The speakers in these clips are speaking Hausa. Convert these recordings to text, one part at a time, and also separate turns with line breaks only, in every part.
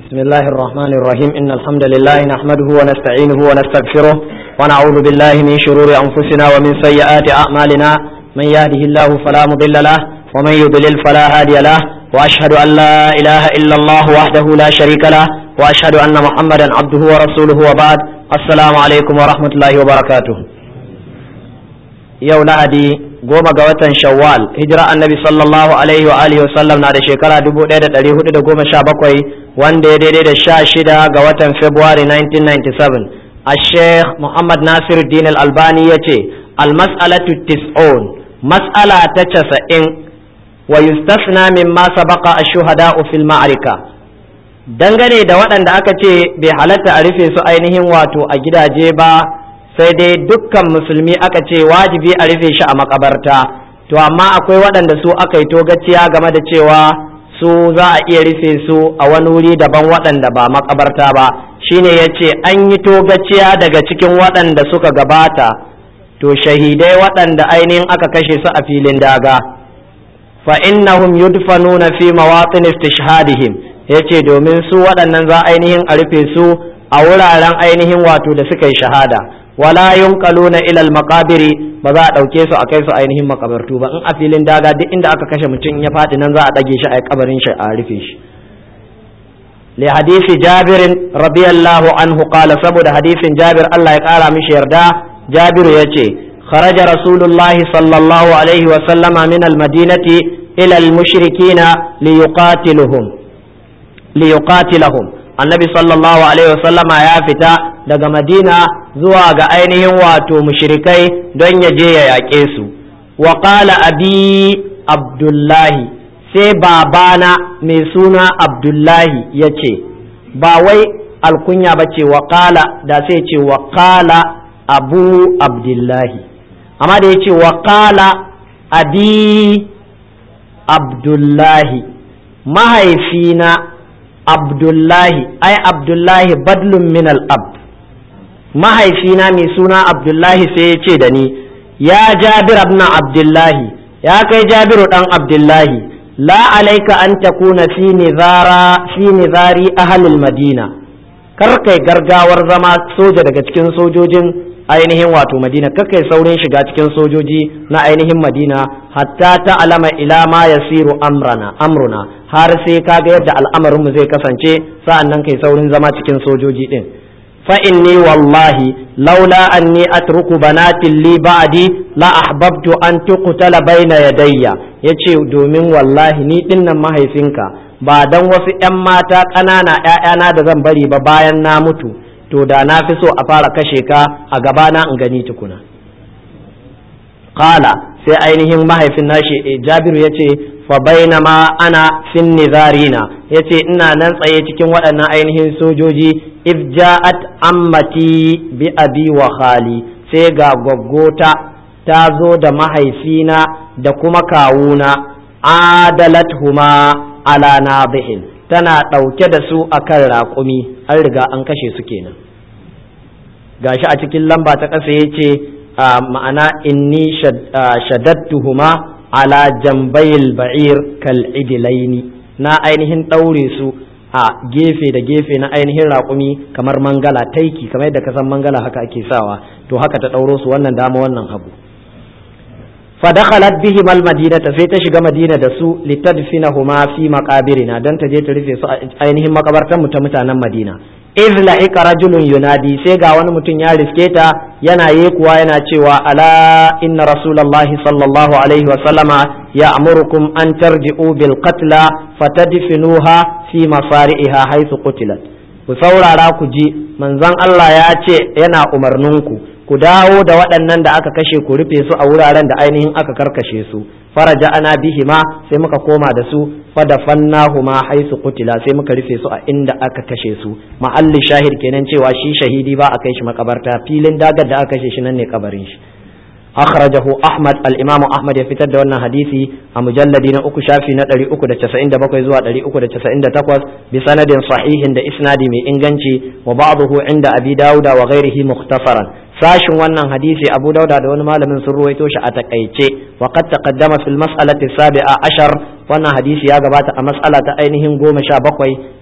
بسم الله الرحمن الرحيم إن الحمد لله نحمده ونستعينه ونستغفره ونعوذ بالله من شرور أنفسنا ومن سيئات أعمالنا من يهده الله فلا مضل له ومن يضلل فلا هادي له وأشهد أن لا إله إلا الله وحده لا شريك له وأشهد أن محمدا عبده ورسوله وبعد السلام عليكم ورحمة الله وبركاته yau lahadi goma ga watan shawwal hijira annabi sallallahu alaihi wa alihi wasallam na da shekara 1417 wanda ya daidai da sha shida ga watan february 1997 a sheikh muhammad nasir din albani ya ce almas'alatu tis'un mas'ala ta casa'in wa yustasna mimma sabaqa ash-shuhada'u fil ma'arika dangane da waɗanda aka ce bai halatta a rufe su ainihin wato a gidaje ba sai dai dukkan musulmi aka ce wajibi a rufe shi a makabarta to amma akwai waɗanda su aka yi togaciya game da cewa su za a iya rufe su a wani wuri daban waɗanda ba makabarta ba shine ya ce an yi togaciya daga cikin waɗanda suka gabata to shahidai waɗanda ainihin aka kashe su a filin daga fa innahum yudfanuna fi mawatin istishhadihim yace domin su waɗannan za ainihin a rufe su a wuraren ainihin wato da suka yi shahada wala yunqaluna ila al-maqabiri ba za a dauke su a kai su ainihin makabartu ba in a filin daga duk inda aka kashe mutum ya faɗi nan za a dage shi a kabarin shi a rufe shi li hadisi jabir radiyallahu anhu qala saboda hadisin jabir Allah ya kara mishi yarda jabir yace kharaja rasulullah sallallahu alaihi wa sallama min al-madinati ila al-mushrikina liyuqatiluhum liyuqatilahum annabi sallallahu alaihi wasallama ya fita daga madina zuwa ga ainihin wato mushrikai don ya je ya yaƙe su wa qala abi abdullahi sai babana mai suna abdullahi ya ce ba wai alkunya ba ce wa qala da sai ce wa qala abu abdullahi amma da ya ce wa qala abi abdullahi mahaifina abdullahi ai abdullahi badlun min al-ab mahaifina mai suna abdullahi sai ya ce da ni ya jabir ibn abdullahi ya kai jabiru dan abdullahi la alaika an takuna fi nizara fi nizari ahlil madina kar kai gargawar zama soja daga cikin sojojin ainihin wato madina kar kai saurin shiga cikin sojoji na ainihin madina hatta ta alama ila ma yasiru amrana amruna har sai kaga yadda al'amarinmu zai kasance sa'an nan kai saurin zama cikin sojoji din fa inni wallahi laula anni atruku banatin li ba'di la ahbabtu an tuqtala baina yadayya yace domin wallahi ni dinnan mahaifinka ba dan wasu ƴan mata ƙanana ƴaƴana da zan bari ba bayan na mutu to da na fi so a fara kashe ka a gabana in gani tukuna qala sai ainihin mahaifin nashi jabiru yace fa bainama ana fin nizarina yace ina nan tsaye cikin waɗannan ainihin sojoji if ja'at ammati bi abi wa khali sai ga gwaggota ta zo da mahaifina da kuma kawuna adalathuma ala nabihin tana ɗauke da su akan raƙumi an riga an kashe su kenan gashi a cikin lamba ta ƙasa yace ma'ana inni shaddattuhuma ala jambayil ba'ir kal idilaini na ainihin ɗaure su a gefe da gefe na ainihin raƙumi kamar mangala taiki kamar yadda ka san mangala haka ake sawa to haka ta ɗauro su wannan dama wannan hagu fadakhalat bihim almadinata sai ta shiga madina da su litadfinahuma fi maqabirina dan ta je ta rufe su a ainihin makabartan mu ta mutanen madina iz la'ika rajulun yunadi sai ga wani mutum ya riske ta yana yekuwa yana cewa ala inna rasulullahi sallallahu alaihi wa sallama ya'murukum an tarji'u bil qatla fatadfinuha fi masari'iha haythu qutilat ku saurara ku ji manzon Allah ya ce yana umarninku ku dawo da waɗannan da aka kashe ku rufe su a wuraren da ainihin aka karkashe su faraja ana bihima sai muka koma da su fadafannahuma haisu kutila sai muka rufe su a inda aka kashe su mahalli shahid kenan cewa shi shahidi ba a kai shi makabarta filin dagar da aka kashe shi nan ne kabarin shi akhrajahu ahmad al-imam ahmad ya fitar da wannan hadisi a mujalladi na uku shafi na 397 zuwa 398 bi sanadin sahihin da isnadi mai inganci wa ba'dahu inda abi dauda wa ghairihi mukhtasaran sashin wannan hadisi abu dauda da wani malamin sun ruwaito shi a takaice wa qad taqaddama fil mas'alati sabi'a ashar wannan hadisi ya gabata a mas'ala ta ainihin goma sha bakwai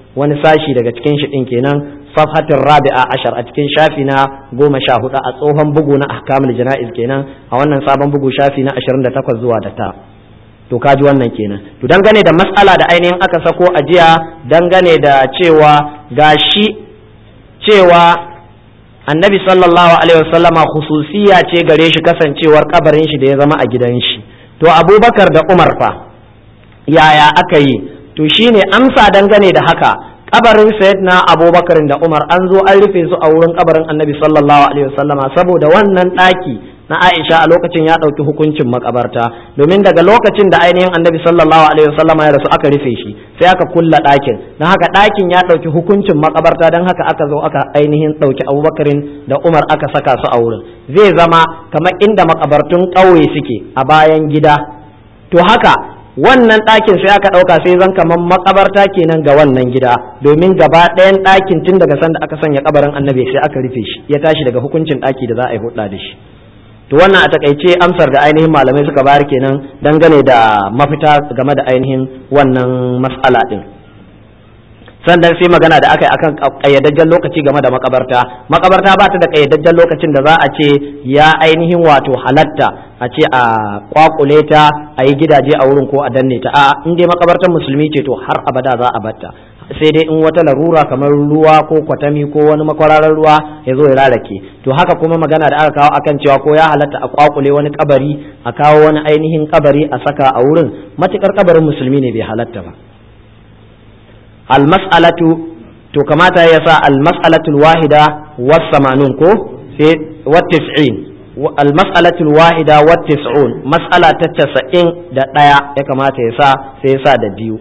wani sashi daga cikin shi din kenan safhatin rabi'a ashar a cikin shafi na goma sha hudu a tsohon bugu na ahkamul jana'iz kenan a wannan sabon bugu shafi na ashirin da takwas zuwa da ta to kaji wannan kenan to dangane da matsala da ainihin aka sako a jiya dangane da cewa gashi cewa annabi sallallahu alaihi wasallama khususiya ce gare shi kasancewar kabarin shi da ya zama a gidan shi to abubakar da umar fa yaya aka yi to shine amsa dangane da haka kabarin sayyidina abubakar da umar an zo an rufe su a wurin kabarin annabi sallallahu alaihi wasallama saboda wannan daki na aisha a lokacin ya dauki hukuncin makabarta domin daga lokacin da ainihin annabi sallallahu alaihi wasallama ya rasu aka rufe shi sai aka kulla dakin don haka dakin ya dauki hukuncin makabarta don haka aka zo aka ainihin dauki abubakarin da umar aka saka su a wurin zai zama kamar inda makabartun ƙauye suke a bayan gida to haka wannan ɗakin sai aka ɗauka sai zan kamar makabarta kenan ga wannan gida domin gaba ɗayan ɗakin tun daga sanda aka sanya kabarin annabi sai aka rufe shi ya tashi daga hukuncin ɗaki da za a yi hudda da shi to wannan a takaice amsar da ainihin malamai suka bayar kenan dangane da mafita game da ainihin wannan mas'ala din sannan sai magana da aka yi akan kayyadajjen lokaci game da makabarta makabarta ba ta da kayyadajjen lokacin da za a ce ya ainihin wato halatta a ce a kwakule ta a yi gidaje a wurin ko a danne ta a in dai makabartar musulmi ce to har abada za a batta sai dai in wata larura kamar ruwa ko kwatami ko wani makwararar ruwa ya zo ya rarake to haka kuma magana da aka kawo akan cewa ko ya halatta a kwakule wani kabari a kawo wani ainihin kabari a saka a wurin matukar kabarin musulmi ne bai halatta ba almas'alatu to kamata ya sa almas'alatul wahida was samanun ko sai wat tis'in almas'alatul wahida wat tis'un mas'ala ta casa'in da ɗaya ya kamata ya sa sai ya sa da biyu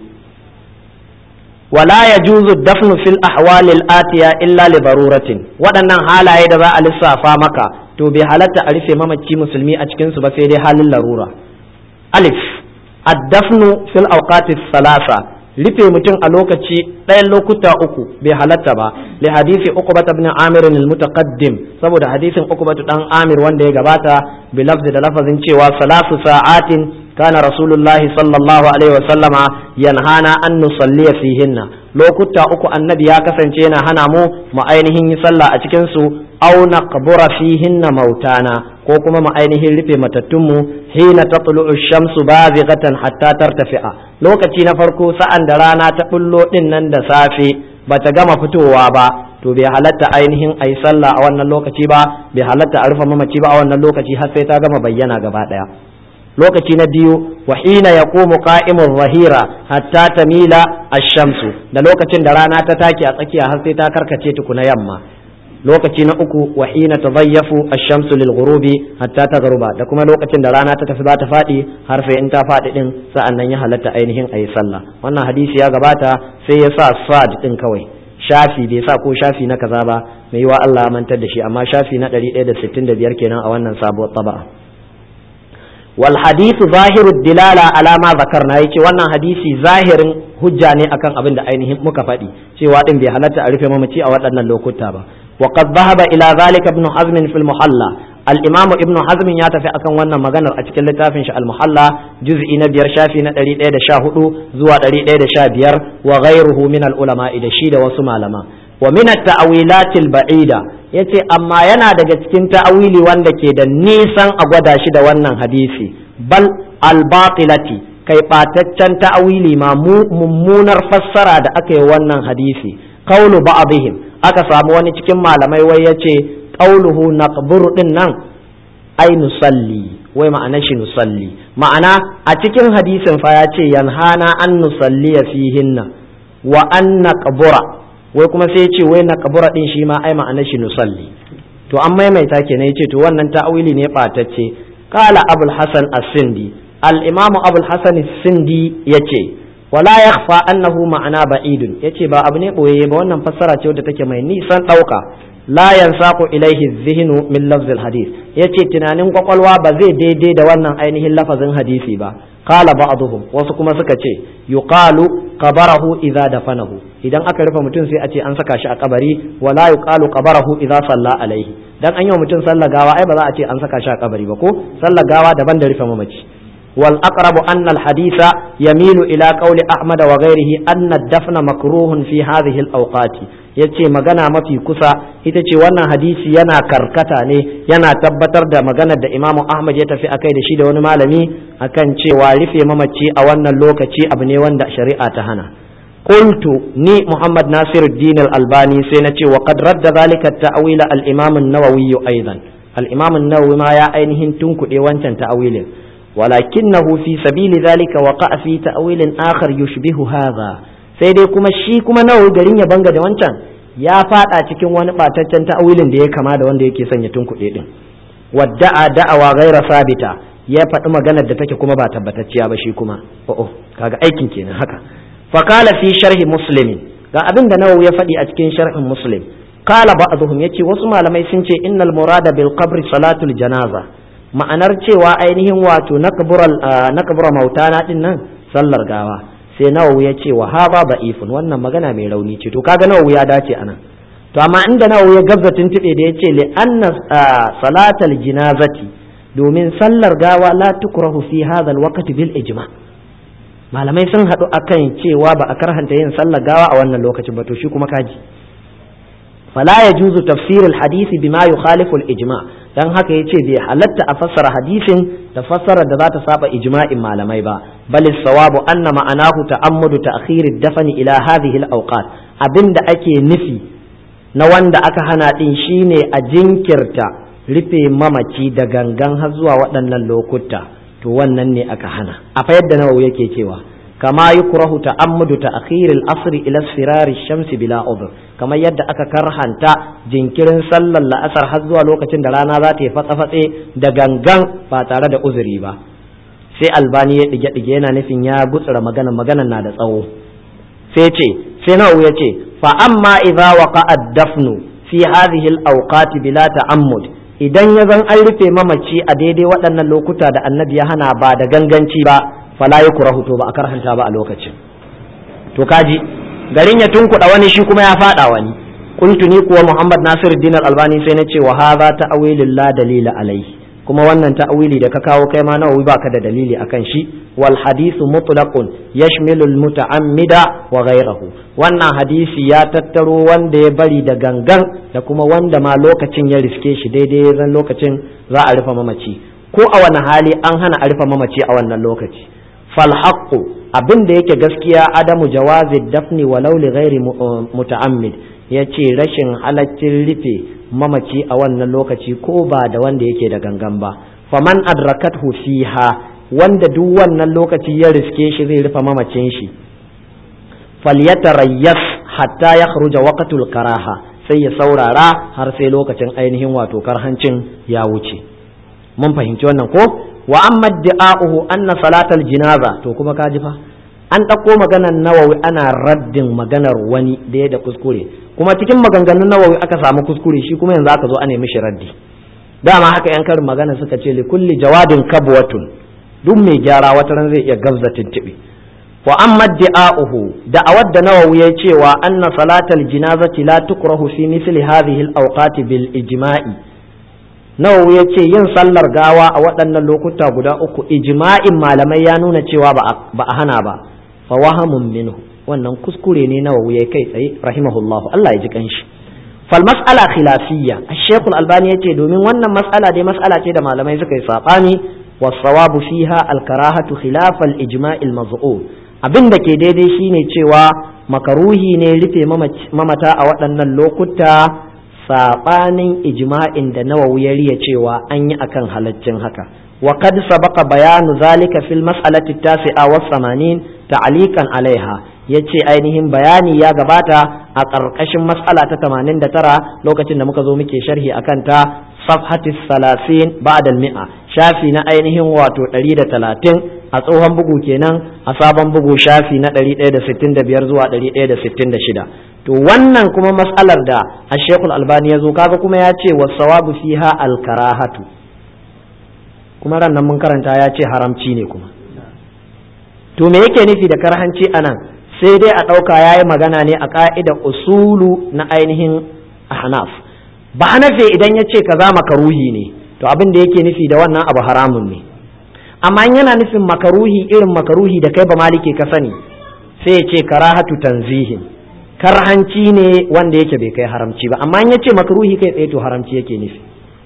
wala ya juzu dafnu fil ahwalil atiya illa li baruratin waɗannan halaye da za a lissafa maka to bai halatta a rufe mamaci musulmi a cikin su ba sai dai halin larura alif addafnu fil awqati salasa rufe mutum a lokaci ɗayan lokuta uku bai halatta ba li hadisi uqbata ibn amir al-mutaqaddim saboda hadisin uqbatu dan amir wanda ya gabata bi lafzi da lafazin cewa salasu sa'atin kana rasulullahi sallallahu alaihi wa sallama yanhana an nusalliya fihinna lokuta uku annabi ya kasance yana hana mu mu ainihin yi sallah a cikin su aw naqbura fihinna mautana ko kuma mu ainihin rufe matattunmu hina tatlu'u shamsu bazighatan hatta tartafi'a lokaci na farko sa'an da rana ta bullo din nan da safe bata gama fitowa ba to bai halatta ainihin ayi sallah a wannan lokaci ba bai halatta a rufe mamaci ba a wannan lokaci har sai ta gama bayyana gaba daya lokaci na biyu wa hina yaqumu qa'imur rahira hatta tamila ash-shamsu da lokacin da rana ta take a tsakiya har sai ta karkace tukuna yamma lokaci na uku wa hina tadayyafu ash-shamsu lil ghurubi hatta taghruba da kuma lokacin da rana ta tafi za ta fadi har sai in ta fadi din sa'annan ya halatta ainihin ayi sallah wannan hadisi ya gabata sai ya sa sad din kawai shafi bai sa ko shafi na kaza ba mai yiwa Allah ya mantar da shi amma shafi na 165 kenan a wannan sabuwar taba'a wal hadithu zahiru dilala ala ma zakarna yace wannan hadisi zahirin hujja ne akan abin da ainihin muka faɗi cewa din bai halatta a rufe mamaci a waɗannan lokuta ba wa qad dhahaba ila zalika ibn hazm fi al-muhalla al-imam ibn hazm ya tafi akan wannan maganar a cikin littafin shi al-muhalla juz'i na biyar shafi na 114 zuwa 115 wa ghayruhu min al-ulama da shi da wasu malama wa min at-ta'wilat al-ba'ida yace amma yana daga cikin ta'awili wanda ke da nisan a gwada shi da wannan hadisi bal al-batilati kai bataccen ta'awili ma mummunar fassara da aka yi wannan hadisi qawlu ba'dihim aka samu wani cikin malamai wai yace qawluhu naqburu din nan ai nusalli wai ma'ana shi nusalli ma'ana a cikin hadisin fa ya ce yanhana an nusalliya fihinna wa an naqbura wai kuma sai ya ce wai naqbura din shi ma ai ma'ana shi nusalli to an maimaita kenan yace to wannan ta'awili ne batacce qala abul hasan as-sindi al-imam abul hasan as-sindi yace wala yakhfa annahu ma'ana ba'idun yace ba abu ne boye ba wannan fassara ce wadda take mai nisan dauka la yansaqu ilaihi dhihnu min lafz al-hadith yace tunanin kwakwalwa ba zai daidai da wannan ainihin lafazin hadisi ba qala ba'dhum wasu kuma suka ce yuqalu qabarahu idza dafanahu idan aka rufe mutum sai a ce an saka shi a kabari wala yuqalu qabarahu idza salla alaihi dan an yi wa mutum sallar gawa ai ba za a ce an saka shi a kabari ba ko sallar gawa daban da rufe mamaci والأقرب أن الحديث يميل إلى قول أحمد وغيره أن الدفن مكروه في هذه الأوقات yace magana mafi kusa ita ce wannan hadisi yana karkata ne yana tabbatar da maganar da imamu ahmad ya tafi akai da shi da wani malami akan cewa rufe mamaci a wannan lokaci abu ne wanda shari'a ta hana qultu ni muhammad nasiruddin al-albani sai na ce wa qad radda zalika at-ta'wil al-imam an-nawawi aidan al-imam an-nawawi ma ya ainihin tunkuɗe wancan ta'awilin walakinahu fi sabili zalika waqa fi ta'wilin akhar yushbihu hadha sai dai kuma shi kuma nawawi garin ya banga da wancan ya fada cikin wani bataccen ta'awilin da ya kama da wanda yake sanya tunkuɗe din wadda'a da'awa ghaira sabita ya faɗi maganar da take kuma ba tabbatacciya ba shi kuma o'o kaga aikin kenan haka faqala fi sharhi muslimin ga abin da nawawi ya faɗi a cikin sharhin muslim qala ba'dhum yace wasu malamai sun ce innal murada bil qabri salatul janaza ma'anar cewa ainihin wato nakabura mautana din nan sallar gawa sai nawawi ya ce wa haba da'ifun wannan magana mai rauni ce to kaga nawawi ya dace anan to amma inda nawawi ya gabza tuntube da ya ce li anna salatal jinazati domin sallar gawa la tukrahu fi hadha alwaqti bil ijma malamai sun haɗu akan cewa ba a karhanta yin sallar gawa a wannan lokacin ba to shi kuma kaji فلا يجوز تفسير الحديث بما يخالف الإجماع dan haka ya ce bai halatta a fassara hadisin da fassara da za ta saba ijma'in malamai ba bal sawabu anna ma'anahu ta'ammudu ta'khir dafani ila hadhihi al-awqat abinda ake nufi na wanda aka hana din shine a jinkirta rufe mamaci da gangan har zuwa waɗannan lokuta to wannan ne aka hana a fa yadda nawawi yake cewa kama yukrahu ta'ammudu ta'khir al-asr ila isfirar ash-shams bila udhr kamar yadda aka karhanta jinkirin sallar la'asar har zuwa lokacin da rana za ta yi fatsa-fatse da gangan ba tare da uzuri ba sai albani ya dige dige yana nufin ya gutsura magana magana na da tsawo sai ce sai nawawi ya ce fa amma idza waqa'a ad-dafnu fi hadhihi al-awqat bila ta'ammud idan ya zan an rufe mamaci a daidai waɗannan lokuta da annabi ya hana ba da ganganci ba fala ya kurahu to ba a karhanta ba a lokacin to kaji garin ya tunkuɗa wani shi kuma ya faɗa wani kuntu ni kuwa muhammad nasir dinar albani sai na ce wa hadha ta'wilul la dalila alaihi kuma wannan ta'wili da ka kawo kai ma nawawi baka da dalili akan shi wal hadithu mutlaqun yashmilu al muta'ammida wa ghayrahu wannan hadisi ya tattaro wanda ya bari da gangan da kuma wanda ma lokacin ya riske shi daidai zan lokacin za a rufe mamaci ko a wani hali an hana a rufe mamaci a wannan lokaci fal haqqu abin da yake gaskiya adamu jawazi dafni walau li ghairi muta'ammid yace rashin halaccin rufe mamaci a wannan lokaci ko ba da wanda yake da gangan ba faman adrakathu fiha wanda duk wannan lokaci ya riske shi zai rufe mamacin shi falyatarayyas hatta yakhruja waqtul karaha sai ya saurara har sai lokacin ainihin wato karhancin ya wuce mun fahimci wannan ko wa amma da'a'uhu anna salatal jinaza to kuma ka ji fa an ɗauko maganar nawawi ana raddin maganar wani da ya da kuskure kuma cikin maganganun nawawi aka samu kuskure shi kuma yanzu aka zo ana mishi raddi dama haka yan karin magana suka ce li kulli jawadin kabwatun duk mai gyara wata ran zai iya gabza tintibi wa amma da'a'uhu da'awar da nawawi ya cewa anna salatal jinazati la tukrahu fi misli hadhihi al-awqati bil ijma'i nawawi ya ce yin sallar gawa a waɗannan lokuta guda uku ijma'in malamai ya nuna cewa ba a hana ba fa wahamun minhu wannan kuskure ne nawawi ya kai tsaye rahimahullah Allah ya ji kanshi fal mas'ala khilafiyya ash-shaykh al-albani yace domin wannan mas'ala dai mas'ala ce da malamai suka yi sabani was-sawabu fiha al-karahatu khilaf al-ijma' al-maz'um abin da ke daidai shine cewa makaruhi ne rufe mamata a waɗannan lokuta saɓanin ijma'in da nawawi ya riya cewa an yi akan halaccin haka wa qad sabaqa bayanu zalika fil mas'alati tasi'a wa samanin ta'liqan alaiha yace ainihin bayani ya gabata a ƙarƙashin mas'ala ta 89 lokacin da muka zo muke sharhi akan ta safhati salasin ba'da al-mi'a shafi na ainihin wato 130 a tsohon bugu kenan a sabon bugu shafi na 165 zuwa 166 to wannan kuma matsalar da ashekul albani ya zo kaga kuma ya ce wasawabu fiha alkarahatu kuma ran nan mun karanta ya ce haramci ne kuma to me yake nufi da karhanci anan sai dai a ɗauka ya yi magana ne a ƙa'ida usulu na ainihin ahnaf ba hanafe idan ya ce kaza makaruhi ne to abin da yake nufi da wannan abu haramun ne amma in yana nufin makaruhi irin makaruhi da kai ba malike ka sani sai ya ce karahatu tanzihin karhanci ne wanda yake bai kai haramci ba amma in ya ce makaruhi kai tsaye to haramci yake nufi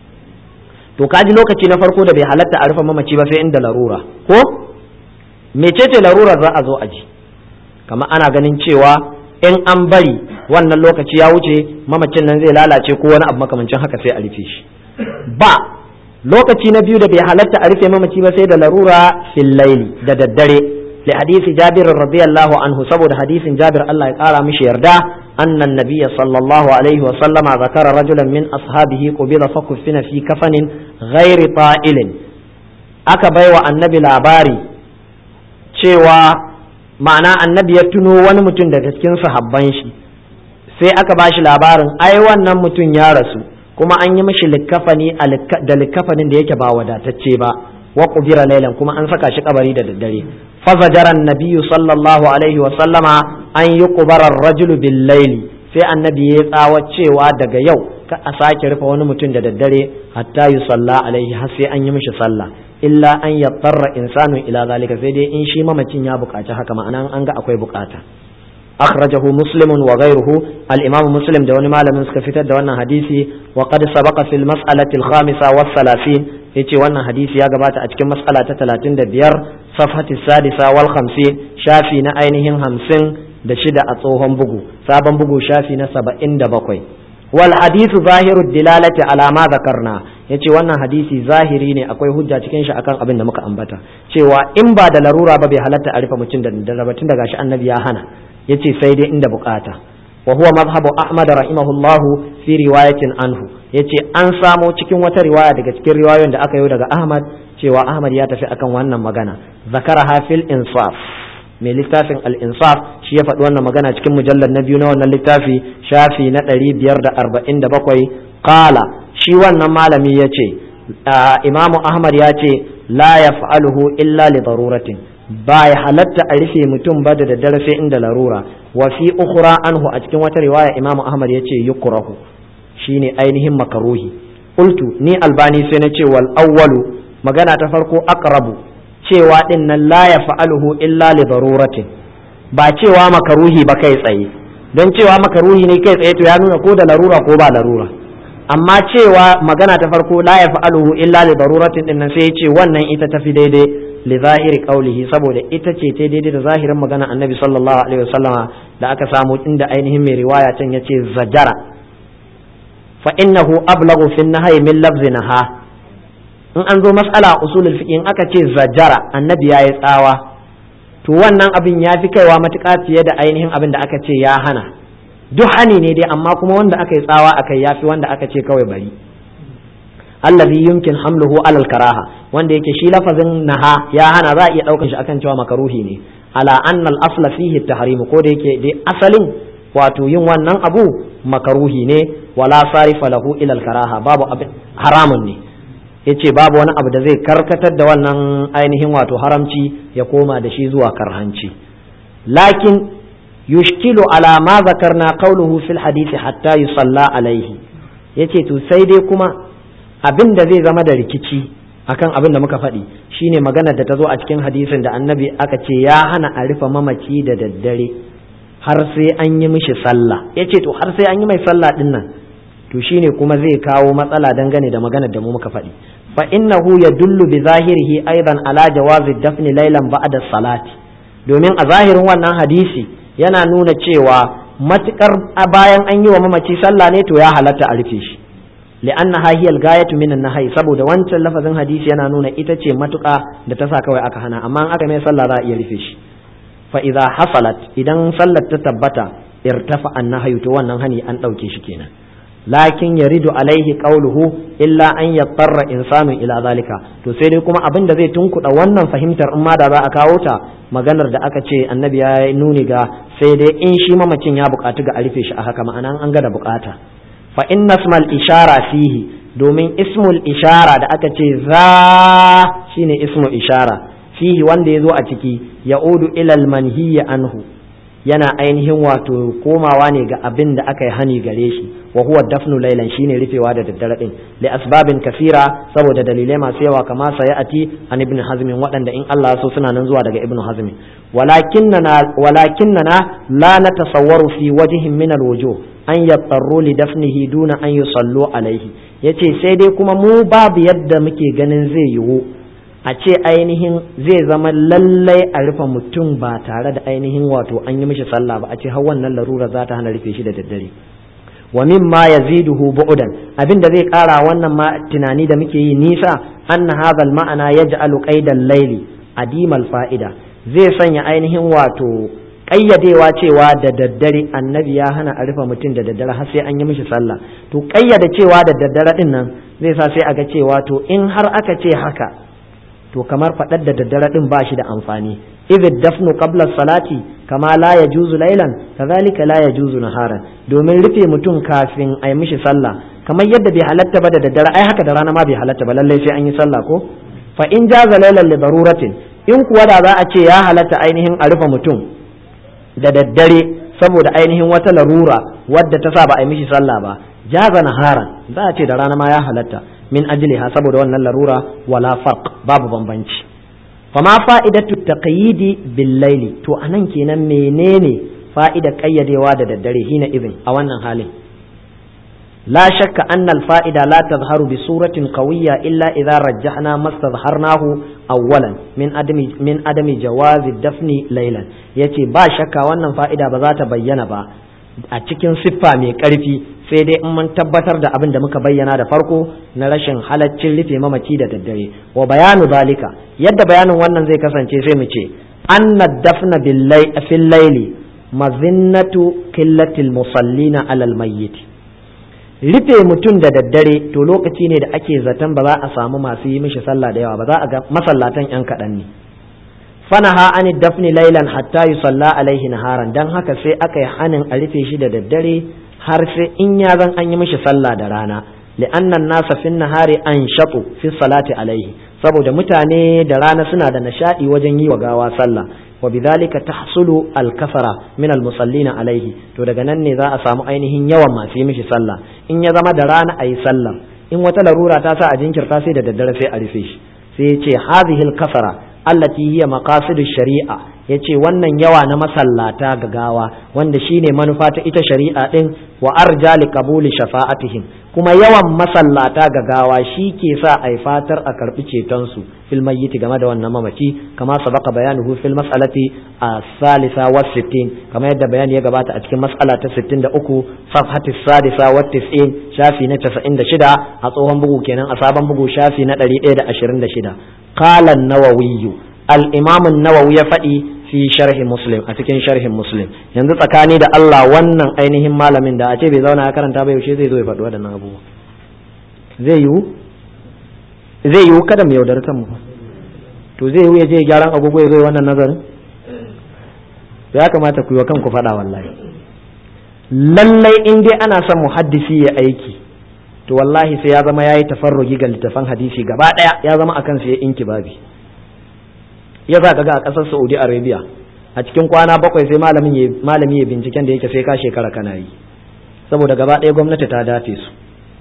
to kaji lokaci na farko da bai halatta a rufe mamaci ba sai inda larura ko mecece larurar za a zo a ji kamar ana ganin cewa in an bari wannan lokaci ya wuce mamacin nan zai lalace ko wani abu makamancin haka sai a rufe shi ba lokaci na biyu da bai halatta a rufe mamaci ba sai da larura fil laili da daddare li hadisi jabir radiyallahu anhu saboda hadisin jabir Allah ya kara mishi yarda anna nabiyya sallallahu alaihi wa sallama zakara rajulan min ashabihi qubila fa kuffina fi kafanin ghairi ta'ilin aka baiwa annabi labari cewa ma'ana annabi ya tuno wani mutum daga cikin sahabban shi sai aka ba shi labarin ai wannan mutum ya rasu kuma an yi mishi likkafani da likkafanin da yake ba wadatacce ba wa qubira laylan kuma an saka shi kabari da daddare fazajaran nabiyyu sallallahu alaihi wa sallama an yuqbara ar-rajulu bil layli sai annabi ya tsawa cewa daga yau ka a sake rufe wani mutum da daddare hatta yusalla alaihi har sai an yi mishi sallah illa an yattara insanu ila zalika sai dai in shi mamacin ya buƙaci haka ma'ana an ga akwai buƙata akhrajahu muslimun wa ghayruhu al-imam muslim da wani malamin suka fitar da wannan hadisi wa qad sabaqa fil mas'alati al-khamisa was salasin yace wannan hadisi ya gabata a cikin mas'ala ta 35 safhati sadisa wal 50 shafi na ainihin 50 da shida a tsohon bugu sabon bugu shafi na 77 wal hadithu zahiru dilalati ala ma zakarna yace wannan hadisi zahiri ne akwai hujja cikin shi akan abin da muka ambata cewa in ba da larura ba bai halatta a rufe mutum da daddare tun daga shi annabi ya hana yace sai dai inda bukata wa huwa madhhabu ahmad rahimahullahu fi riwayatin anhu yace an samo cikin wata riwaya daga cikin riwayoyin da aka yi daga ahmad cewa ahmad ya tafi akan wannan magana zakara hafil insaf mai littafin al-insaf shi ya faɗi wannan magana cikin mujallar na biyu na wannan littafi shafi na ɗari biyar da arba'in da bakwai ƙala shi wannan malami ya ce imamu ahmad ya ce la ya fa'aluhu illa li daruratin ba ya halatta a rufe mutum ba da daddare sai inda larura wa fi ukhra anhu a cikin wata riwaya imamu ahmad ya ce yukrahu shine ainihin makaruhi qultu ni albani sai na ce wal awwalu magana ta farko aqrabu cewa din nan la ya fa'aluhu illa li daruratin ba cewa makaruhi ba kai tsaye don cewa makaruhi ne kai tsaye to ya nuna ko da larura ko ba larura amma cewa magana ta farko la ya fa'aluhu illa li daruratin din nan sai ya ce wannan ita tafi daidai li zahiri qaulihi saboda ita ce ta daidai da zahirin magana annabi sallallahu alaihi wasallama da aka samu inda ainihin mai riwaya can yace zajara fa innahu ablaghu fi nahyi min lafzi naha in an zo mas'ala usulul fiqh in aka ce zajara annabi yayi tsawa to wannan abin ya fi kaiwa matuƙa fiye da ainihin abin da aka ce ya hana duk hani ne dai amma kuma wanda aka yi tsawa akai ya fi wanda aka ce kawai bari allazi yumkin hamluhu alal karaha wanda yake shi lafazin naha ya hana za a iya ɗaukar shi akan cewa makaruhi ne ala annal asla fihi tahrim ko da yake dai asalin wato yin wannan abu makaruhi ne wala sarifa lahu ila karaha babu abin haramun ne yace babu wani abu da zai karkatar da wannan ainihin wato haramci ya koma da shi zuwa karhanci lakin yushkilu ala ma zakarna qawluhu fil hadisi hatta yusalla alaihi yace to sai dai kuma abin da zai zama da rikici akan abin da muka faɗi shine maganar da ta zo a cikin hadisin da annabi aka ce ya hana a rufe mamaci da daddare har sai an yi mishi sallah yace to har sai an yi mai sallah din nan to shine kuma zai kawo matsala dangane da maganar da mu muka faɗi fa innahu yadullu bi zahirihi aidan ala jawazi dafni laylan ba'da salati domin a zahirin wannan hadisi yana nuna cewa matukar bayan an yi wa mamaci sallah ne to ya halatta a rufe shi li'annaha hiya al-gayatu min an-nahy saboda wancan lafazin hadisi yana nuna ita ce matuƙa da ta sa kawai aka hana amma in aka mai sallah za a iya rufe shi fa idza hasalat idan sallar ta tabbata irtafa an-nahyu to wannan hani an dauke shi kenan lakin yaridu alaihi qawluhu illa an yattarra insanu ila zalika to sai dai kuma abin da zai tunkuɗa wannan fahimtar in ma da za a kawo ta maganar da aka ce annabi ya nuni ga sai dai in shi mamacin ya buƙatu ga a rufe shi a haka ma'ana an ga da buƙata fa inna ismal ishara fihi domin ismul ishara da aka ce za shine ismu ishara fihi wanda ya zo a ciki ya'udu ilal manhiya anhu yana ainihin wato komawa ne ga abin da aka yi hani gare shi wa huwa dafnu lailan shine rufewa da daddare din li asbabin kasira saboda dalilai masu yawa kama sayati an ibn hazm waɗanda in Allah so suna nan zuwa daga ibn hazm walakinnana walakinnana la natasawwaru fi wajhin min alwujuh an yattaru li dafnihi duna an yusallu alaihi yace sai dai kuma mu babu yadda muke ganin zai yiwu a ce ainihin zai zama lallai a rufe mutum ba tare da ainihin wato an yi mishi sallah ba a ce har wannan larura za ta hana rufe shi da daddare wa mimma yaziduhu bu'dan abin da zai kara wannan ma tunani da muke yi nisa anna hadha al-ma'ana yaj'alu qaidal layli adimal fa'ida zai sanya ainihin wato ƙayyadewa cewa da daddare annabi ya hana a rufe mutum da daddare har sai an yi mishi sallah to ƙayyade cewa da daddare din nan zai sa sai a ga cewa to in har aka ce haka to kamar faɗar da daddare din ba shi da amfani idh dafnu qabla salati kama la yajuzu laylan kadhalika la yajuzu naharan domin rufe mutum kafin a yi mishi sallah kamar yadda bai halatta ba da daddare ai haka da rana ma bai halatta ba lallai sai an yi sallah ko fa in jaza laylan li daruratin in kuwa da za a ce ya halatta ainihin a rufe mutum da daddare saboda ainihin wata larura wadda ta sa ba a yi mishi sallah ba jaza naharan za a ce da rana ma ya halatta min ajliha saboda wannan larura wala farq babu bambanci fama fa'idatu taqyidi bil laili to anan kenan menene fa'ida kayyadewa da daddare hina izin a wannan halin la shakka anna al fa'ida la tazharu bi suratin qawiyya illa idha rajjahna mastadharnahu awwalan min adami min adami jawazi dafni laylan yace ba shakka wannan fa'ida ba za ta bayyana ba a cikin siffa mai ƙarfi sai dai in mun tabbatar da abin da muka bayyana da farko na rashin halaccin rufe mamaci da daddare wa bayanu zalika yadda bayanin wannan zai kasance sai mu ce anna dafna fil laili mazinnatu killatil musallina alal mayyit rufe mutum da daddare to lokaci ne da ake zaton ba za a samu masu yi mishi sallah da yawa ba za a ga masallatan yan kaɗan ne fanaha an dafni lailan hatta yusalla alaihi naharan dan haka sai aka yi hanin a rufe shi da daddare har sai in ya zan an yi mishi sallah da rana li'anna nasa fin nahari an shatu fi salati alaihi saboda mutane da rana suna da nishadi wajen yi wa gawa sallah wa bidhalika tahsulu al-kafara min al-musallina alaihi to daga nan ne za a samu ainihin yawan masu yi mishi sallah in ya zama da rana ayi sallah in wata larura ta sa a jinkirta sai da daddare sai a rufe shi sai ya ce hadhihi al-kafara allati hiya maqasidu shari'a yace wannan yawa na masallata ga gawa wanda shine manufa ta ita shari'a din wa arja li qabuli shafa'atihim kuma yawan masallata ga gawa shi ke sa ai fatar a karbi ceton su fil mayyiti game da wannan mamaci kama sabaka bayanuhu fil mas'alati as-salisa wa sittin kama yadda bayani ya gabata a cikin mas'ala ta 63 safhati sadisa wa 90 shafi na 96 a tsohon bugu kenan a sabon bugu shafi na 126 قال النووي الإمام النووي يفدي في شرح مسلم أتكين شرح مسلم yanzu tsakani da Allah wannan ainihin malamin da a ce bai zauna ya karanta ba yaushe zai zo ya faɗi waɗannan abubuwa zai yiwu zai yiwu kada mu yaudar kanmu to zai yiwu ya je gyaran agogo ya zo wannan nazarin ya kamata ku yi wa kanku faɗa wallahi lallai in dai ana son muhaddisi ya aiki to wallahi sai ya zama ya yi tafarrugi ga littafan hadisi gaba ɗaya ya zama akan sai inki babi ya za ka ga a ƙasar saudi arabia a cikin kwana bakwai sai malami ya binciken da yake sai ka shekara kana yi saboda gaba ɗaya gwamnati ta dafe su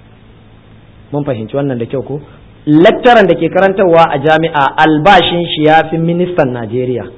mun fahimci wannan da kyau ko lecturer da ke karantarwa a jami'a albashin shi ya fi ministan najeriya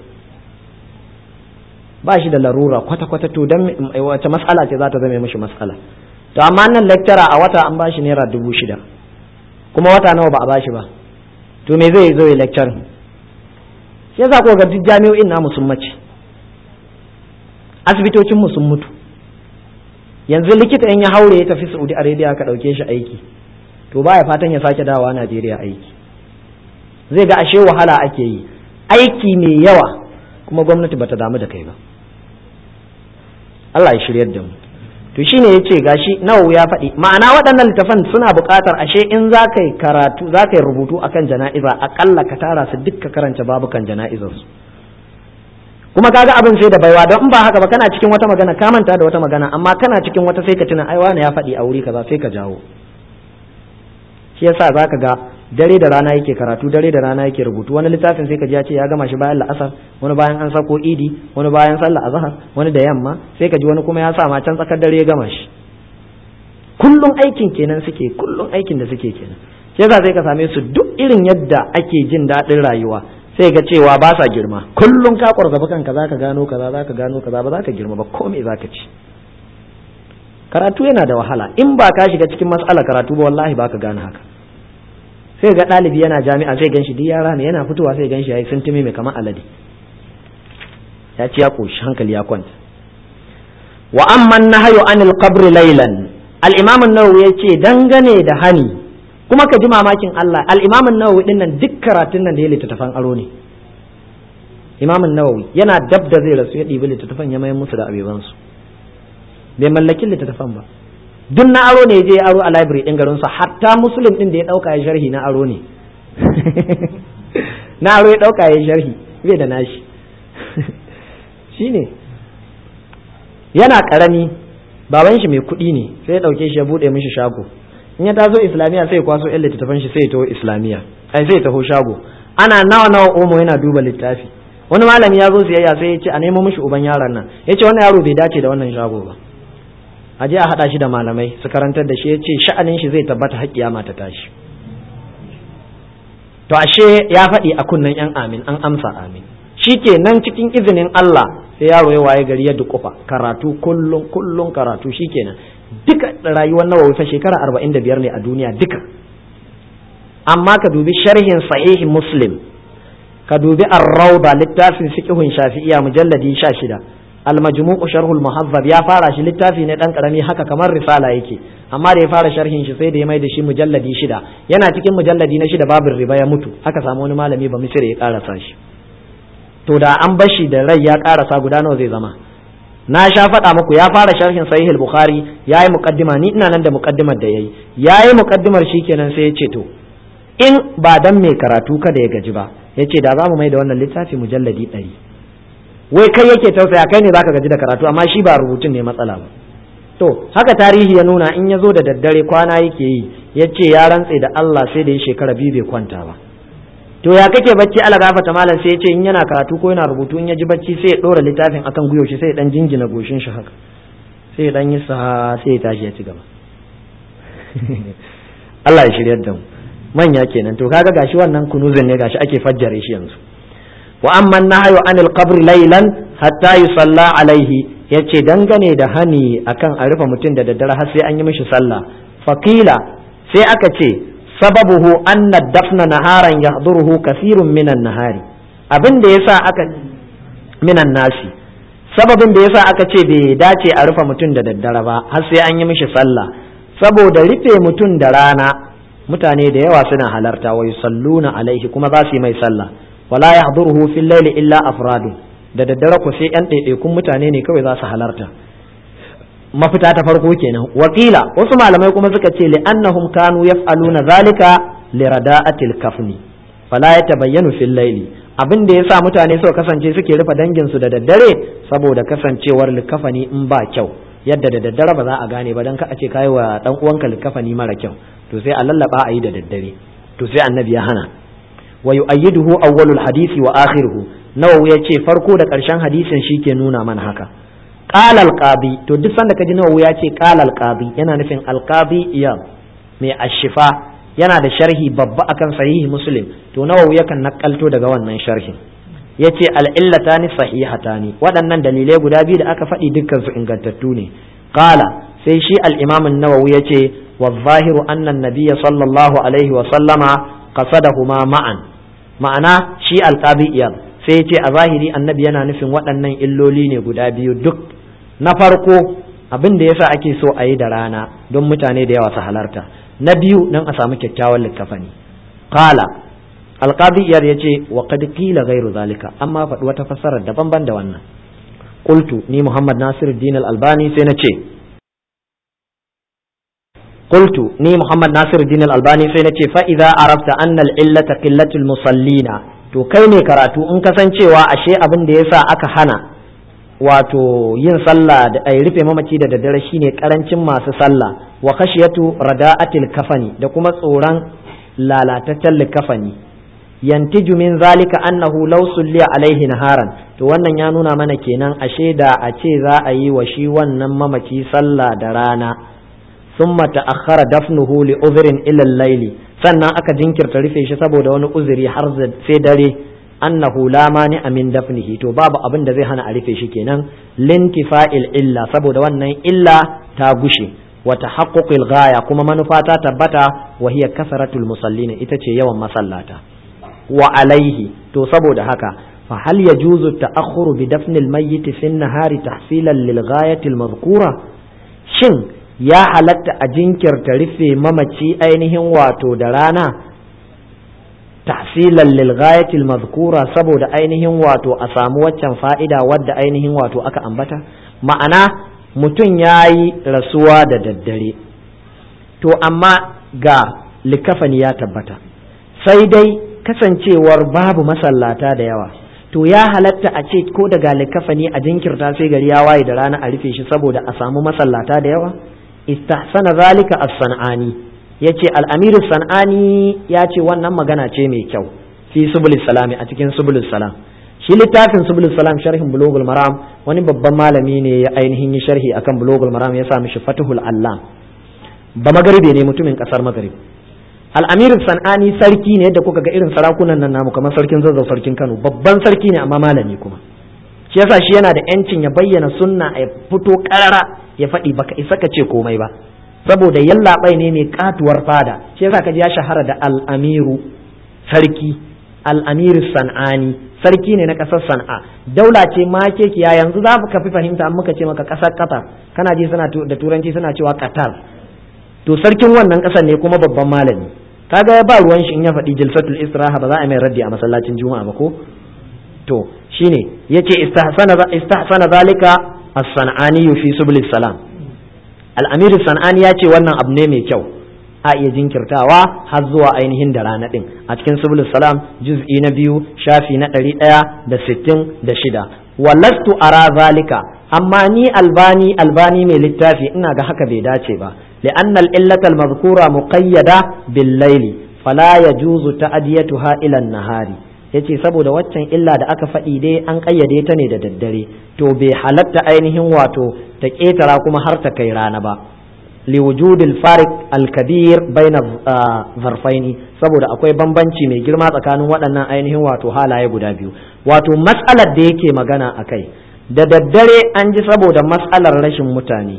ba shi da larura kwata-kwata to don wace matsala ce za ta zama mishi matsala to amma nan lecturer a wata an bashi naira dubu shida kuma wata nawa ba a bashi ba to me zai zo ya lecture sai za ku ga duk jami'o'in namu sun mace asibitocin mu sun mutu yanzu likita in ya haure ya tafi Saudi Arabia ka dauke shi aiki to baya fatan ya sake dawowa Najeriya aiki zai ga ashe wahala ake yi aiki mai yawa kuma gwamnati bata damu da kai ba Allah ya shiryar da mu to shine yace gashi nawawi ya faɗi ma'ana waɗannan littafan suna buƙatar ashe in za ka yi karatu za ka yi rubutu akan jana'iza aƙalla ka tara su duk ka karanta babukan jana'izar su kuma kaga abin sai da baiwa don in ba haka ba kana cikin wata magana ka manta da wata magana amma kana cikin wata sai ka tuna ai wani ya faɗi a wuri kaza sai ka jawo shi yasa zaka ga dare da rana yake karatu dare da rana yake rubutu wani littafin sai ka ji ya ce ya gama shi bayan la'asar wani bayan an sako idi wani bayan sallah azhar wani da yamma sai ka ji wani kuma ya sa ma can tsakar dare ya gama shi kullum aikin kenan suke kullum aikin da suke kenan sai yasa sai ka same su duk irin yadda ake jin daɗin rayuwa sai ga cewa ba sa girma kullum ka kwarzabi kanka zaka gano kaza zaka gano kaza ba zaka girma ba ko me zaka ci karatu yana da wahala in ba ka shiga cikin matsalar karatu ba wallahi ba ka gane haka sai ga ɗalibi yana jami'a sai ganshi duk yara ne yana fitowa sai ganshi yayi sintimi mai kamar alade ya ci ya koshi hankali ya kwanta wa amman nahyu anil qabri laylan al-imam an-nawawi yace dangane da hani kuma ka ji mamakin Allah al-imam an-nawawi din nan duk karatun nan da ya littattafan aro ne imam an-nawawi yana dab da zai rasu ya ɗibi littattafan ya mayar musu da abebansu bai mallakin littattafan ba duk na aro ne je aro a library din garinsa hatta muslim din da ya dauka ya sharhi na aro ne na aro ya dauka ya sharhi bai da nashi shine yana karami baban shi mai kuɗi ne sai ya dauke shi ya bude mishi shago in ya taso islamiya sai ya kwaso yan littattafan shi sai ya taho islamiya ai sai ya taho shago ana nawa nawa omo yana duba littafi wani malami ya zo siyayya sai ya ce a nemo mishi uban yaron nan ya ce wannan yaro bai dace da wannan shago ba a je a haɗa shi da malamai su karantar da shi ya ce sha'anin shi zai tabbata haƙƙiya mata tashi to ashe ya faɗi a kunnen yan amin an amsa amin shi ke nan cikin izinin Allah sai yaro ya waye gari ya dukufa karatu kullum kullum karatu shi kenan duka rayuwar nawawi fa shekara arba'in da biyar ne a duniya duka amma ka dubi sharhin sahihin muslim ka dubi ar-rawda littafin fiqhun shafi'iyya mujalladi 16 al-majmu'u sharhul muhazzab ya fara shi littafi ne dan karami haka kamar risala yake amma da ya fara sharhin shi sai da ya mai da shi mujalladi shida yana cikin mujalladi na shida babin riba ya mutu aka samu wani malami ba misira ya karasa shi to da an bashi da rai ya karasa guda nawa zai zama na sha faɗa muku ya fara sharhin sahih al-bukhari yayi muqaddima ni ina nan da muqaddimar da yayi yayi muqaddimar shikenan sai ya ce to in ba dan mai karatu kada ya gaji ba yace da za mu mai da wannan littafi mujalladi ɗari wai kai yake tausaya kai ne zaka gaji da karatu amma shi ba rubutun ne matsala ba to haka tarihi ya nuna in ya zo da daddare kwana yake yi ya ce ya rantse da Allah sai da ya shekara biyu bai kwanta ba to ya kake bacci ala gafata malam sai ya ce in yana karatu ko yana rubutu in ya ji bacci sai ya dora littafin akan guyo shi sai ya dan jingina goshin shi haka sai ya dan yi sa sai ya tashi ya ci gaba Allah ya shiryar da mu manya kenan to kaga gashi wannan kunuzin ne gashi ake fajjare shi yanzu wa amma nahyu anil qabr laylan hatta yusalla alaihi yace dangane da hani akan a rufe mutum da daddare har sai an yi mishi sallah faqila sai aka ce sababuhu anna dafna naharan yahduruhu kathirun minan nahari abin da yasa aka minan nasi sababin da yasa aka ce bai dace a rufe mutum da daddare ba har sai an yi mishi sallah saboda rufe mutum da rana mutane da yawa suna halarta wa yusalluna alaihi kuma za su yi mai sallah wala yahduruhu fil layli illa afradu da daddare ku sai yan ɗaiɗaikun mutane ne kawai za su halarta mafita ta farko kenan wakila wasu malamai kuma suka ce li'annahum kanu yaf'aluna zalika lirada'atil kafni fala yatabayyanu fil layli abin da yasa mutane suka kasance suke rufe dangin su da daddare saboda kasancewar likafani in ba kyau yadda da daddare ba za a gane ba dan ka a ce kai wa dan uwanka likafani mara kyau to sai a lallaba a yi da daddare to sai annabi ya hana wa yu'ayyiduhu awwalul hadisi wa akhiruhu nawawi ya ce farko da ƙarshen hadisin shi ke nuna mana haka qala alqabi to duk sanda kaji nawawi ya ce qala alqabi yana nufin alqabi iya mai ashifa yana da sharhi babba akan sahihi muslim to nawawi yakan nakalto daga wannan sharhin yace al-illatani sahihatani waɗannan dalilai guda biyu da aka faɗi dukkan su ingantattu ne qala sai shi al-imam an-nawawi yace والظاهر أن النبي صلى الله عليه وسلم قصدهما معا ma'ana shi alƙabi iyal sai ya ce a zahiri annabi yana nufin waɗannan illoli ne guda biyu duk na farko abin da yasa ake so a yi da rana don mutane da yawa su halarta na biyu don a samu kyakkyawan littafani qala alqabi iyal ya ce wa qad qila ghairu zalika amma faɗi wata fassarar daban ban da wannan qultu ni muhammad nasiruddin al-albani sai na ce قلت ني محمد ناصر الدين الألباني سينتي فإذا عرفت أن العلة قلة المصلين to kai ne karatu in ka san cewa ashe abin da yasa aka hana wato yin sallah da ai rufe mamaci da daddare shine karancin masu sallah wa khashiyatu rada'atil kafani da kuma tsoron lalataccen likafani yantiju min zalika annahu law sulliya alaihi naharan to wannan ya nuna mana kenan ashe da a ce za a yi wa shi wannan mamaci sallah da rana summa ta'akhkhara dafnuhu li uzrin ila al-layli sannan aka jinkirta rufe shi saboda wani uzuri har sai dare annahu la mani min dafnihi to babu abin da zai hana a rufe shi kenan lintifa'il illa saboda wannan illa ta gushe wa tahaqquqil ghaya kuma manufa ta tabbata wa hiya kasratul musallin ita ce yawan masallata wa alaihi to saboda haka fa hal yajuzu ta'akhkhuru bi dafnil mayyit fi an-nahari tahsilan lil ghayati al-madhkura shin ya halatta a jinkirta rufe mamaci ainihin wato da rana tahsilan lil ghayati al-madhkura saboda ainihin wato a samu waccan fa'ida wadda ainihin wato aka ambata ma'ana mutum ya yi rasuwa da daddare to amma ga likafani ya tabbata sai dai kasancewar babu masallata da yawa to ya halatta a ce ko daga likafani a jinkirta sai gari ya waye da rana a rufe shi saboda a samu masallata da yawa istahsana zalika as-sanani yace al-amir sanani ya ce wannan magana ce mai kyau fi subul salami a cikin subul salam shi littafin subul salam sharhin bulugul maram wani babban malami ne ya ainihin yi sharhi akan bulugul maram ya sa mishi fatihul allam ba magaribe ne mutumin kasar magarib al'amir san'ani sarki ne yadda kuka ga irin sarakunan nan namu kamar sarkin zazzau sarkin kano babban sarki ne amma malami kuma shi yasa shi yana da yancin ya bayyana sunna a fito karara ya faɗi baka isa ka ce komai ba saboda yallaɓai ne mai katuwar fada shi yasa ka ji ya shahara da al'amiru sarki al'amir san'ani sarki ne na ƙasar san'a daula ce ma kekiya yanzu za ka fi fahimta an muka ce maka ƙasar qatar kana ji suna da turanci suna cewa qatar to sarkin wannan ƙasar ne kuma babban malami kaga ya ba ruwan shi in ya faɗi jilsatul istiraha ba za a mai raddi a masallacin juma'a ba ko to shine yace istahsana istahsana zalika as-san'ani fi subul salam al-amir san'ani ya ce wannan abu ne mai kyau a iya jinkirtawa har zuwa ainihin da rana ɗin a cikin subulus salam juz'i na biyu shafi na ɗari ɗaya da sittin da shida walastu ara zalika amma ni albani albani mai littafi ina ga haka bai dace ba li'anna al-illata al-mazkura muqayyada bil layli fala yajuzu ta'diyatuha ila an-nahari yace saboda waccan illa da aka faɗi dai an ƙayyade ta ne da daddare to bai halatta ainihin wato ta ƙetara kuma har ta kai rana ba liwujud al-farik al-kabir baina zarfaini saboda akwai bambanci mai girma tsakanin waɗannan ainihin wato halaye guda biyu wato matsalar da yake magana a kai da daddare an ji saboda matsalar rashin mutane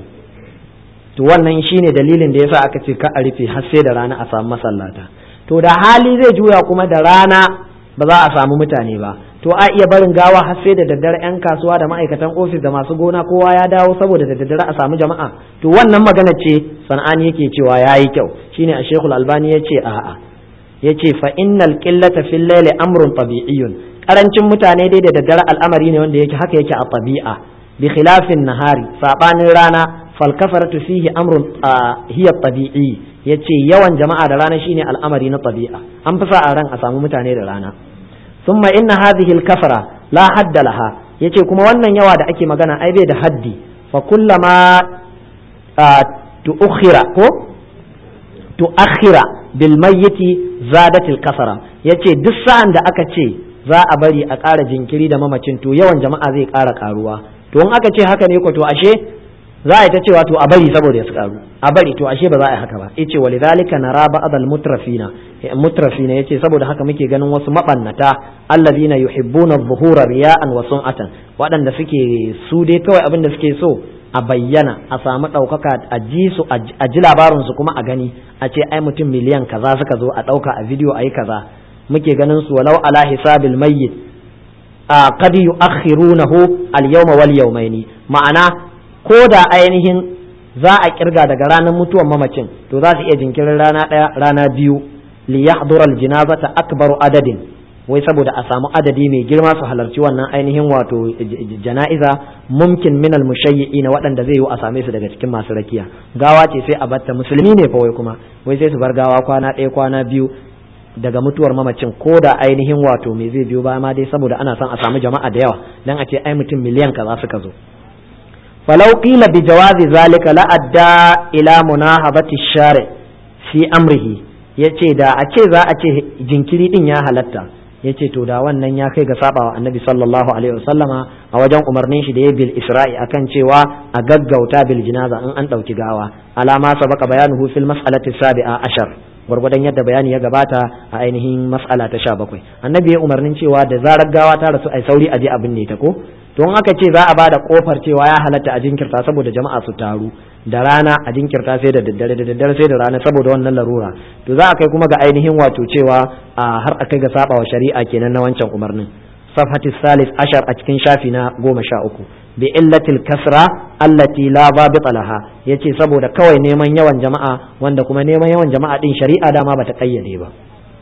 to wannan shine dalilin da yasa aka ce ka a rufe har sai da rana a samu masallata to da hali zai juya kuma da rana ba za a samu mutane ba to a iya barin gawa har sai da daddare yan kasuwa da ma'aikatan ofis da masu gona kowa ya dawo saboda da daddare a samu jama'a to wannan magana ce sana'ani yake cewa yayi kyau shine a shekul albani ya ce a'a ya ce fa innal qillata fil layli amrun tabi'iyyun karancin mutane dai da daddare al'amari ne wanda yake haka yake a tabi'a bi khilafin nahari sabanin rana fal kafaratu fihi amrun hiya tabi'i yace yawan jama'a da rana shine al'amari na tabi'a an fi sa a ran a samu mutane da rana ثم إن هذه الكفرة لا حد لها yace kuma wannan yawa da ake magana ai bai da haddi fa kullama tu'khira ko tu'akhira bil mayyiti zadat al kasara yace duk sa'an da aka ce za a bari a ƙara jinkiri da mamacin to yawan jama'a zai ƙara ƙaruwa to in aka ce haka ne ko to ashe za a yi ta cewa to a bari saboda ya karu a bari to ashe ba za a yi haka ba yace walidhalika nara ba'd al mutrafina mutrafina yace saboda haka muke ganin wasu mabannata alladhina yuhibbuna adh-dhuhura riya'an wa sun'atan waɗanda suke su dai kawai abin da suke so a bayyana a samu ɗaukaka a ji su a ji labarin su kuma a gani a ce ai mutum miliyan kaza suka zo a ɗauka a bidiyo a yi kaza muke ganin su walau ala hisabil mayyit a qad yu'akhirunahu al-yawma wal yawmaini ma'ana ko da ainihin za a kirga daga ranar mutuwan mamacin to za su iya jinkirin rana ɗaya rana biyu li yahdura aljinazata akbaru adadin wai saboda a samu adadi mai girma su halarci wannan ainihin wato jana'iza mumkin min almushayyi'ina waɗanda zai yi a same su daga cikin masu rakiya gawa ce sai a batta musulmi ne fa wai kuma wai sai su bar gawa kwana ɗaya kwana biyu daga mutuwar mamacin ko da ainihin wato me zai biyo ba ma dai saboda ana son a samu jama'a da yawa dan a ce ai mutum miliyan kaza suka zo فلو قيل بجواز ذلك لأدى إلى مناهضة الشارع في أمره ya ce da a ce za a ce jinkiri din ya halatta ya ce to da wannan ya kai ga sabawa annabi sallallahu alaihi wasallama a wajen umarnin shi da ya bil isra'i akan cewa a gaggauta bil jinaza in an ɗauki gawa alama sabaka bayanuhu fil mas'alati sabi'a ashar gwargwadon yadda bayani ya gabata a ainihin mas'ala ta sha bakwai annabi ya umarnin cewa da zarar gawa ta rasu ai sauri a je abin ne ta ko to in aka ce za a bada kofar cewa ya halatta a jinkirta saboda jama'a su taru da rana a jinkirta sai da daddare da daddare sai da rana saboda wannan larura to za a kai kuma ga ainihin wato cewa a har a kai ga saba wa shari'a kenan na wancan umarnin safhati salis ashar a cikin shafi na goma sha uku bi illatil kasra allati la babita laha yace saboda kawai neman yawan jama'a wanda kuma neman yawan jama'a din shari'a dama bata kayyade ba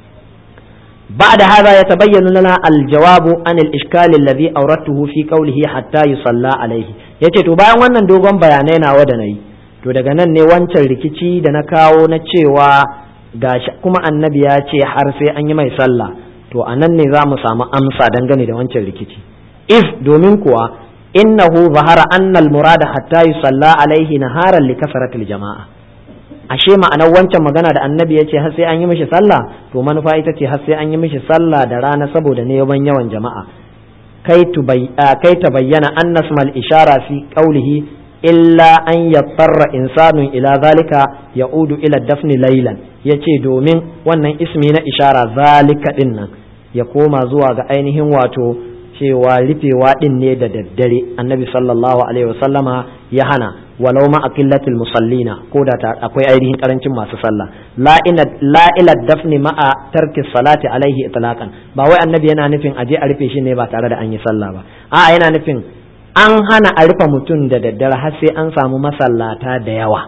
بعد هذا يتبين لنا الجواب عن الإشكال الذي أوردته في قوله حتى يصلى عليه yace to bayan wannan dogon bayanai na da nayi to daga nan ne wancan rikici da na kawo na cewa gashi kuma annabi ya ce har sai an yi mai sallah to a nan ne za mu samu amsa dangane da wancan rikici if domin kuwa innahu zahara annal murada hatta yusalla alaihi naharan li kasratil jama'a ashe ma'anar wancan magana da annabi ya ce har sai an yi mishi sallah to manufa ita ce har sai an yi mishi sallah da rana saboda ne yawan yawan jama'a kai ta bayyana an nasmal ishara fi qawlihi illa an yattara insanun ila zalika ya'udu ila dafni laylan yace domin wannan ismi na ishara zalika din nan ya koma zuwa ga ainihin wato cewa rufewa din ne da daddare annabi sallallahu alaihi wasallama ya hana walau ma aqillatil musallina ko da akwai ainihin karancin masu sallah la ila dafni ma'a tarki salati alaihi itlaqan ba wai annabi yana nufin aje a rufe shi ne ba tare da an yi sallah ba a'a yana nufin an hana a rufe mutum da daddare har sai an samu masallata da yawa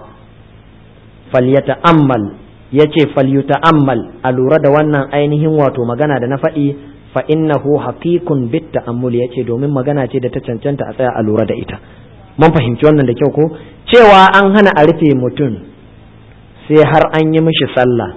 falyata'ammal yace falyuta'ammal a lura da wannan ainihin wato magana da na faɗi fa innahu haqiqun bit ta'ammul yace domin magana ce da ta cancanta a tsaya a lura da ita mun fahimci wannan da kyau ko cewa an hana a rufe mutum sai har an yi mishi sallah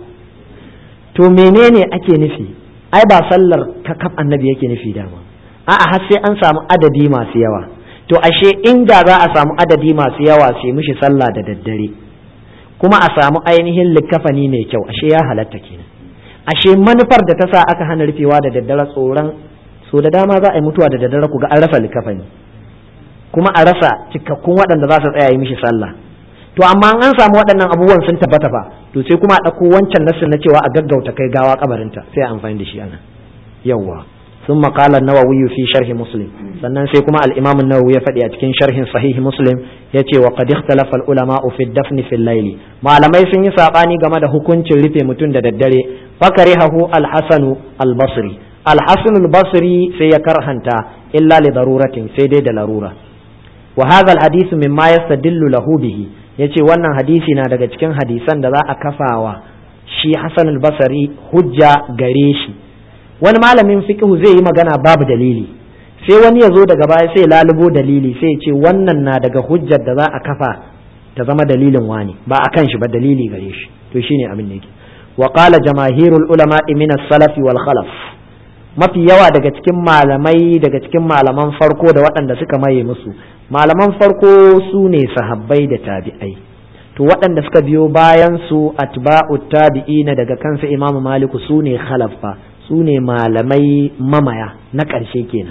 to menene ake nufi ai ba sallar kakaf annabi yake nufi dama a'a har sai an samu adadi masu yawa to ashe inda za a samu adadi masu yawa sai mishi sallah da daddare kuma a samu ainihin likafani mai kyau ashe ya halatta kenan ashe manufar da ta sa aka hana rufewa da daddare tsoron so da dama za a yi mutuwa da daddare ku ga an rasa likafani kuma a rasa cikakkun waɗanda za su tsaya yi mishi sallah to amma an samu waɗannan abubuwan sun tabbata fa to sai kuma a ɗauko wancan nassin na cewa a gaggauta kai gawa kabarinta sai a amfani da shi ana yawwa ثم قال النووي في شرح مسلم sannan sai kuma al-Imam an-Nawawi ya faɗi a cikin sharhin sahih Muslim yace wa qad ikhtalafa al-ulama fi ad-dafn fi al-layl malamai sun yi sabani game da hukuncin rufe mutum da daddare fakarihahu al-Hasan al-Basri al-Hasan al-Basri sai ya karhanta illa li daruratin sai dai da larura wa hadha al-hadith mimma yastadillu lahu bihi yace wannan hadisi na daga cikin hadisan da za a kafawa shi Hasan al-Basri hujja gare shi wani malamin fiqhu zai yi magana babu dalili sai wani ya zo daga baya sai lalubo dalili sai ya ce wannan na daga hujjar da za a kafa ta zama dalilin wani ba a kan shi ba dalili gare shi to shine abin da yake wa qala jamaahirul ulama min as-salaf wal khalaf mafi yawa daga cikin malamai daga cikin malaman farko da waɗanda suka maye musu malaman farko su ne sahabbai da tabi'ai to waɗanda suka biyo bayan su atba'u tabi'ina daga kansa imamu maliku su ne khalaf fa su ne malamai mamaya na ƙarshe kenan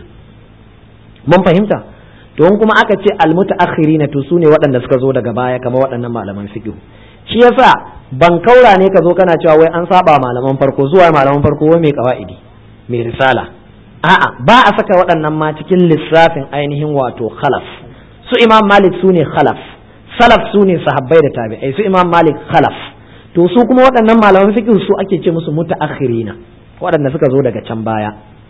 mun fahimta to in kuma aka ce almutaakhirina to su ne waɗanda suka zo daga baya kamar waɗannan malaman fiqh shi yasa ban kaura ne ka zo kana cewa wai an saba malaman farko zuwa malaman farko wai mai qawaidi mai risala a'a ba a saka waɗannan ma cikin lissafin ainihin wato khalaf su imam malik su ne khalaf salaf su ne sahabbai da tabi'ai su imam malik khalaf to su kuma waɗannan malaman fiqh su ake ce musu mutaakhirina waɗanda suka zo daga can baya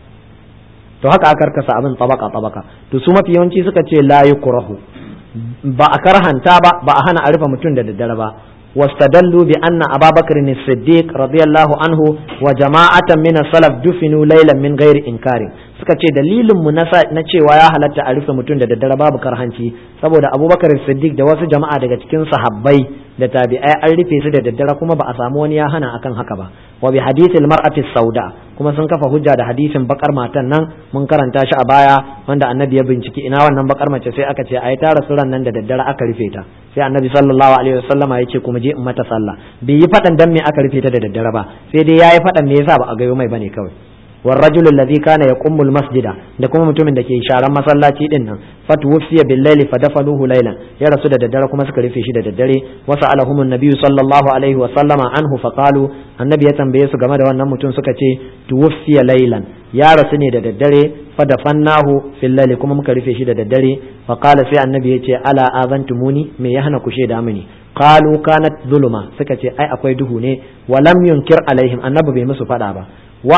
to haka aka karkasa abin tabaka tabaka to su mafi yawanci suka ce la yukrahu ba a karhanta ba ba a hana a rufe mutum da daddare ba واستدلوا بأن أبا بكر الصديق رضي الله عنه وجماعة من السلف دفنوا ليلا من غير إنكار suka ce dalilin mu na cewa ya halatta a rufe mutum da daddare babu karhanci saboda abubakar siddiq da wasu jama'a daga cikin sahabbai da tabi'ai an rufe su da daddare kuma ba a samu wani ya hana akan haka ba wa bi hadithil mar'ati sauda kuma sun kafa hujja da hadisin bakar matan nan mun karanta shi a baya wanda annabi ya binciki ina wannan bakar mace sai aka ce ai ta rasu ran nan da daddare aka rufe ta sai annabi sallallahu alaihi wasallama ya ce kuma je in mata sallah bai yi fadan dan me aka rufe ta da daddare ba sai dai yayi fadan me yasa ba a gayo mai bane kawai والرجل الذي كان يقوم المسجد da kuma mutumin da ke sharan masallaci din nan fatuwfiya bil layli fadafanuhu laylan ya rasu da daddare kuma suka rufe shi da daddare wasa alahum annabi sallallahu alaihi wa sallama anhu fa qalu annabi ya tambaye su game da wannan mutum suka ce tuwfiya laylan ya rasu ne da daddare fadafannahu fil layli kuma muka rufe shi da daddare fa qala sai annabi ya ce ala azantumuni me ya hana ku shaida mini qalu kanat zuluma suka ce ai akwai duhu ne wa lam yunkir alaihim annabi bai musu fada ba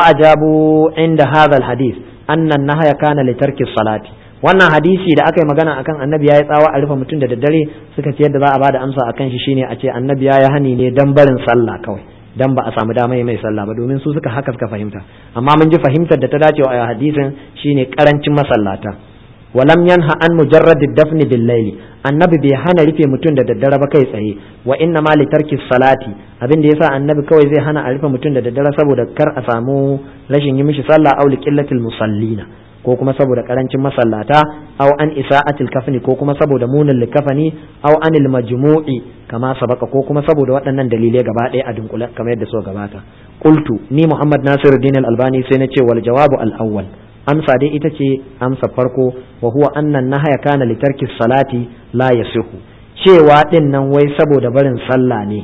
وأجابوا عند هذا الحديث أن النهي كان لترك الصلاة wannan hadisi da aka yi magana akan annabi ya yi tsawa a rufe mutum da daddare suka ce yadda za a bada amsa akan shi shine a ce annabi ya yi hani ne dan barin sallah kawai dan ba a samu dama mai sallah ba domin su suka haka suka fahimta amma mun ji fahimtar da ta dace wa hadisin shine karancin masallata ولم ينهى عن مجرد الدفن بالليل annabi bai hana rufe mutum da daddare ba kai tsaye wa inna ma litarki salati abin da yasa annabi kawai zai hana a rufe mutum da daddare saboda kar a samu rashin yi mishi sallah aw liqillatil musallina ko kuma saboda karancin masallata aw an isa'atil kafni ko kuma saboda munin likafani aw anil majmu'i kama sabaka ko kuma saboda waɗannan dalilai gaba ɗaya a dunkule kamar yadda so gabata qultu ni muhammad nasiruddin al-albani sai na ce wal jawabu al-awwal amsa dai ita ce amsa farko wa huwa annan nahaya kana li tarki salati la yasihu cewa din nan wai saboda barin sallah ne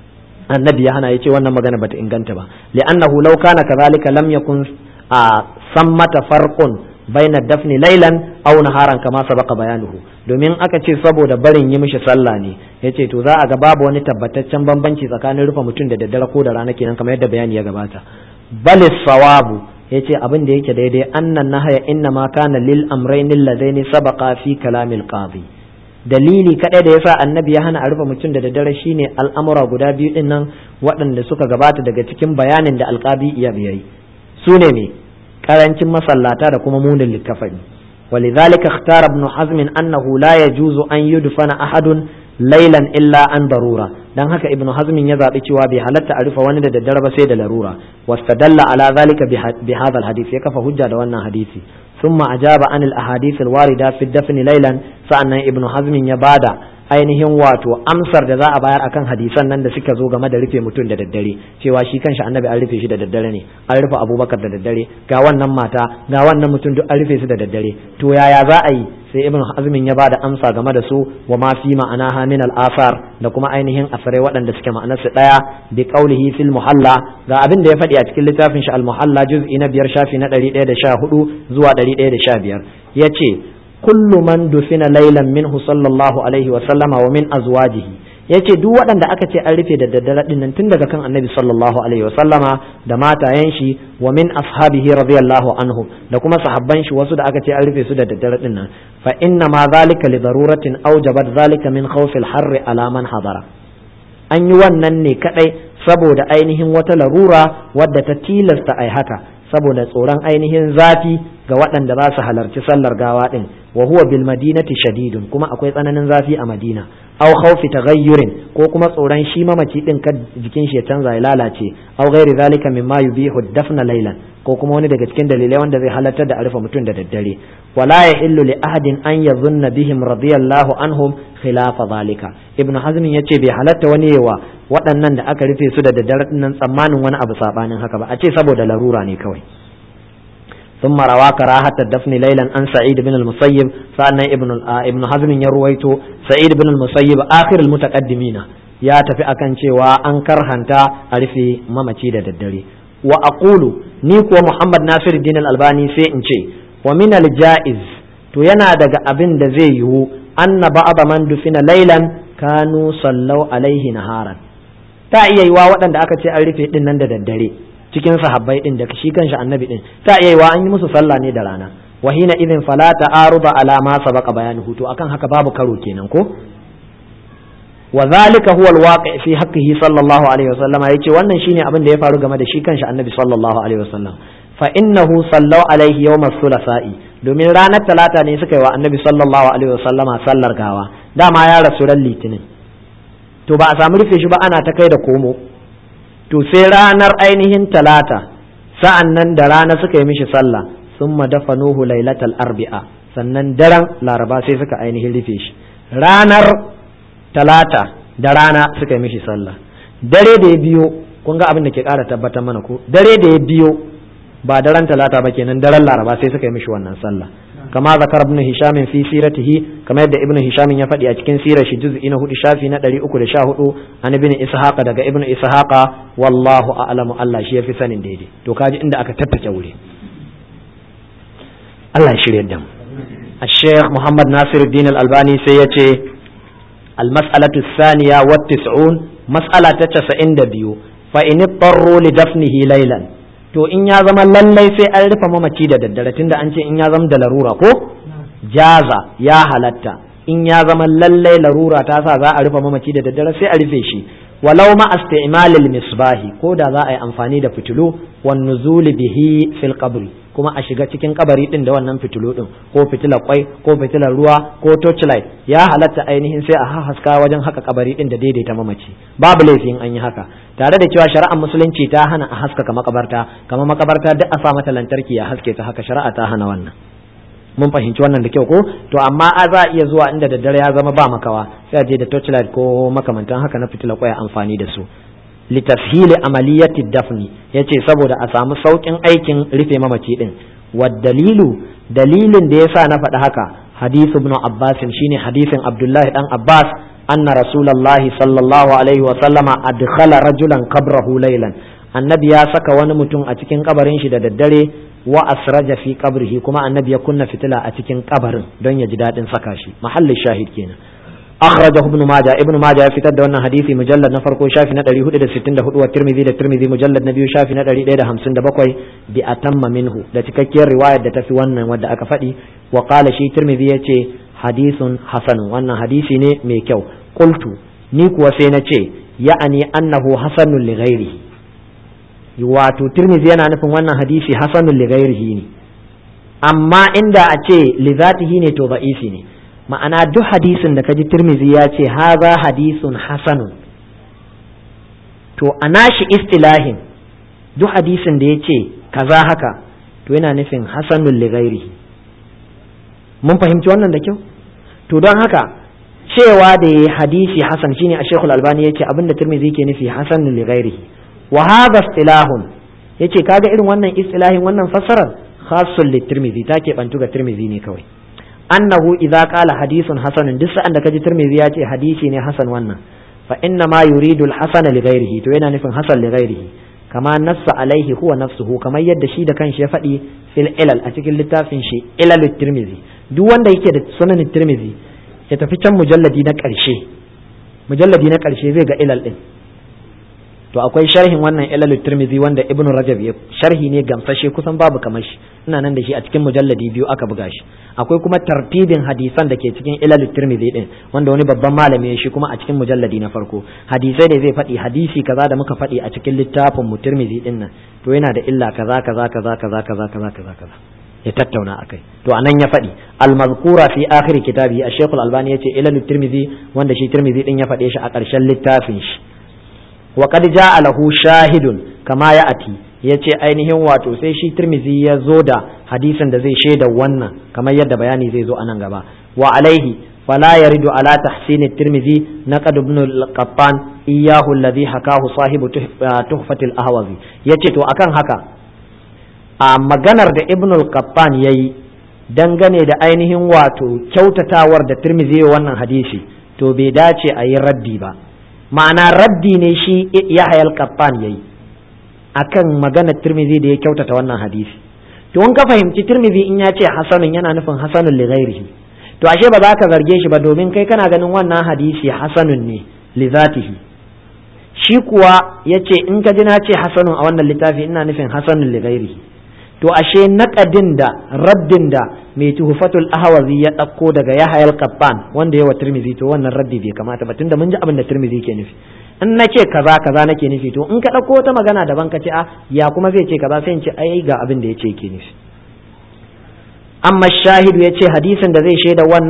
annabi ya hana yace wannan magana bata inganta ba li'annahu law kana kadhalika lam yakun a sammata farqun baina dafni laylan aw naharan kama sabaqa bayanuhu domin aka ce saboda barin yi mishi sallah ne yace to za a ga babu wani tabbataccen bambanci tsakanin rufe mutum da daddare ko da rana kenan kamar yadda bayani ya gabata balis sawabu ya ce abin da yake daidai annan nahaya inna ma kana lil amrayn alladaini sabaqa fi kalamil qadi dalili kadai da yasa annabi ya hana a rufe mutum da daddare shine al'amura guda biyu din nan waɗanda suka gabata daga cikin bayanin da alqadi iya yayi su ne me karancin masallata da kuma munin likafani ولذلك اختار ابن حزم أنه لا يجوز أن يدفن أحد ليلا إلا عن ضرورة dan haka ibnu hazmin ya zaɓi cewa bai halatta a rufe wani da daddare ba sai da larura wastadalla ala zalika bi hadha alhadith ya kafa hujja da wannan hadisi thumma ajaba anil ahadith alwarida fi dafni laylan sa'annan ibnu hazmin ya bada ainihin wato amsar da za a bayar akan hadisan nan da suka zo game da rufe mutum da daddare cewa shi kanshi annabi an rufe shi da daddare ne an rufe abubakar da daddare ga wannan mata ga wannan mutum duk an rufe su da daddare to yaya za a yi sai ibn hazmin ya bada amsa game da su wa ma fi ma'ana min al-asar da kuma ainihin asarai waɗanda suke ma'anar su daya bi qawlihi fil muhalla ga abin da ya faɗi a cikin littafin shi al-muhalla juz'i na biyar shafi na 114 zuwa 115 yace kullu man dufina laylan minhu sallallahu alaihi wa sallama wa min azwajihi yace duk waɗanda aka ce an rufe da daddare din nan tun daga kan annabi sallallahu alaihi wa sallama da matayen shi wa min ashabihi radiyallahu anhu da kuma sahabban shi wasu da aka ce an rufe su da daddare din nan fa inna ma zalika li daruratin awjabat zalika min khawfil harri ala man hadara an yi wannan ne kadai saboda ainihin wata larura wadda ta tilasta ai haka saboda tsoron ainihin zafi ga waɗanda za su halarci sallar gawa ɗin wa huwa bil madinati shadidun kuma akwai tsananin zafi a madina aw khawfi taghayyurin ko kuma tsoron shi mamaci ɗin kad jikin shi ya canza ya lalace aw ghairi zalika mimma yubihu dafna laylan ko kuma wani daga cikin dalilai wanda zai halartar da alfa mutum da daddare wala yahillu li ahadin an yadhunna bihim radiyallahu anhum khilafa zalika ibn hazm yace bai halatta wani yawa waɗannan da aka rufe su da daddare nan tsammanin wani abu sabanin haka ba a ce saboda larura ne kawai ثم روى كراهة الدفن ليلا عن سعيد بن المسيب فأن ابن ابن حزم يرويته سعيد بن المسيب آخر المتقدمين يا تفي أكن cewa an karhanta a rufe mamaci da daddare wa aqulu ni kuwa Muhammad Nasir Din Albani sai in ce wa min al-jaiz to yana daga abin da zai yiwu anna ba'da man dufina laylan kanu sallau alaihi naharan ta iya yiwa waɗanda aka ce an rufe din nan da daddare cikin sahabbai din da shi kanshi annabi din ta iya yiwa an yi musu sallah ne da rana wa hina idin fala ta'aruda ala ma sabaqa bayanuhu to akan haka babu karo kenan ko wa zalika huwa alwaqi fi haqqihi sallallahu alaihi wasallam yace wannan shine abin da ya faru game da shi kanshi annabi sallallahu alaihi wasallam fa innahu sallau alaihi yawm as-sulasa'i domin ranar talata ne suka yi wa annabi sallallahu alaihi wasallama sallar gawa dama ya rasu ran litinin to ba a samu rufe shi ba ana ta kai da komo to sai ranar ainihin talata sa'an nan da rana suka yi mishi sallah sun dafa nuhu lailatal arbi'a sannan daren laraba sai suka ainihin rufe shi ranar talata da rana suka yi mishi sallah dare da ya biyo kun ga abin da ke ƙara tabbatar mana ko dare da ya biyo ba daren talata ba kenan daren laraba sai suka yi mishi wannan sallah kama zakar ibn hisham fi siratihi kama yadda ibn hisham ya faɗi a cikin sirar shi juz'i na hudu shafi na 314 an ibn ishaqa daga ibn ishaqa wallahu a'lamu Allah shi yafi sanin daidai to kaji inda aka tattace wuri Allah ya shirye da mu الشيخ محمد ناصر الدين الألباني سيتي المسألة الثانية والتسعون مسألة تسعين دبيو فإن اضطروا لدفنه ليلا to in ya zama lallai sai an rufe mamaci da daddare tunda an ce in ya zama da larura ko jaza ya halatta in ya zama lallai larura ta sa za a rufe mamaci da daddare sai a rufe shi walau ma isti'malil misbahi ko da za a yi amfani da fitilu wan nuzuli bihi fil qabri kuma a shiga cikin kabari din da wannan fitilu din ko fitilar kwai ko fitilar ruwa ko torchlight ya halatta ainihin sai a haska wajen haka kabari din da daidaita mamaci babu laifin an yi haka tare da cewa shari'ar musulunci ta hana a haskaka makabarta kamar makabarta duk a sa mata lantarki ya haske ta haka shari'a ta hana wannan mun fahimci wannan da kyau ko to amma a za a iya zuwa inda daddare ya zama ba makawa sai a je da torchlight ko makamantan haka na fitilar kwai amfani da su litafhili amaliyati dafni yace saboda a samu saukin aikin rufe mamaci din dalilu dalilin da yasa na faɗi haka hadith ibn abbas shine hadisin abdullahi dan abbas anna rasulullahi sallallahu alaihi wa sallama adkhala rajulan qabrahu laylan annabi ya saka wani mutum a cikin kabarin shi da daddare wa asraja fi qabrihi kuma annabi ya kunna fitila a cikin kabarin don ya ji dadin saka shi mahallin shahid kenan أخرجه ابن ماجه ابن ماجه في تد wannan hadisi mujallad na farko shafi na 464 wa Tirmidhi da Tirmidhi mujallad na biyu shafi na 157 bi atamma minhu da cikakkiyar riwayar da tafi wannan wadda aka faɗi wa qala shi Tirmidhi yace hadisun hasan wannan hadisi ne mai kyau qultu ni kuwa sai na ce ya'ani annahu hasanun li ghairihi wato Tirmidhi yana nufin wannan hadisi hasanun li ghairihi ne amma inda a ce li zatihi ne to ba'isi ne ma'ana duk hadisin da kaji tirmizi ya ce haza hadisun hasanun to a nashi istilahin duk hadisin da ya ce kaza haka to yana nufin hasanun ligairi mun fahimci wannan da kyau to don haka cewa da ya hadisi hasan shine a shekul albani ya ce abinda tirmizi ke nufi hasanun ligairi wa hadha istilahun yace kaga irin wannan istilahin wannan fassarar khasun litirmizi ta ke bantu ga tirmizi ne kawai annahu idza qala hadithun hasanun duk sa'an da kaji tirmidhi ya ce hadisi ne hasan wannan fa inna ma yuridu al-hasan li ghairihi to yana nufin hasan li ghairihi kama nassa alaihi huwa nafsuhu kamar yadda shi da kanshi ya faɗi fil ilal a cikin littafin shi ilal tirmidhi duk wanda yake da sunan tirmidhi ya tafi can mujalladi na ƙarshe mujalladi na ƙarshe zai ga ilal din to akwai sharhin wannan ilal tirmidhi wanda ibnu rajab ya sharhi ne gamsashe kusan babu kamar shi ina nan da shi a cikin mujalladi biyu aka buga shi akwai kuma tartibin hadisan da ke cikin ilal tirmidhi din wanda wani babban malami ya shi kuma a cikin mujalladi na farko hadisai ne zai faɗi hadisi kaza da muka faɗi a cikin littafin mu tirmidhi din nan to yana da illa kaza kaza kaza kaza kaza kaza kaza kaza ya tattauna akai to anan ya faɗi al-mazkura fi akhir kitabi ash-shaykh al-albani yace ilal tirmidhi wanda shi tirmidhi din ya faɗe shi a ƙarshen littafin shi wa qad ja'a lahu shahidun kama ya ati yace ainihin wato sai shi tirmizi ya zo da hadisin da zai shaida wannan kamar yadda bayani zai zo anan gaba wa alaihi fala yaridu ala tahsin at-tirmidhi naqad ibn al-qattan iyyahu alladhi hakahu sahibu tuhfat al-ahwazi yace to akan haka a maganar da ibn al-qattan yayi dangane da ainihin wato kyautatawar da tirmizi wannan hadisi to bai dace a yi raddi ba ma'ana raddi ne shi Yahya al-Qattan yayi akan magana Tirmidhi da ya kyautata wannan hadisi to in ka fahimci Tirmidhi in ya ce hasanun yana nufin hasanun li ghairihi to ashe ba za ka zarge shi ba domin kai kana ganin wannan hadisi hasanun ne li zatihi shi kuwa yace in ka ji na ce hasanun a wannan littafi ina nufin hasanun li ghairihi to ashe naƙadin da raddin da mai tuhufatul ahwazi ya ɗauko daga yahya al-qattan wanda yawa tirmizi to wannan raddi bai kamata ba tunda mun ji abin da tirmizi ke nufi in na ce kaza kaza nake nufi to in ka ɗauko wata magana daban ka ce a ya kuma zai ce kaza sai in ce ai ga abin da ya ce ke nufi amma shahidu ya ce hadisin da zai shaida wannan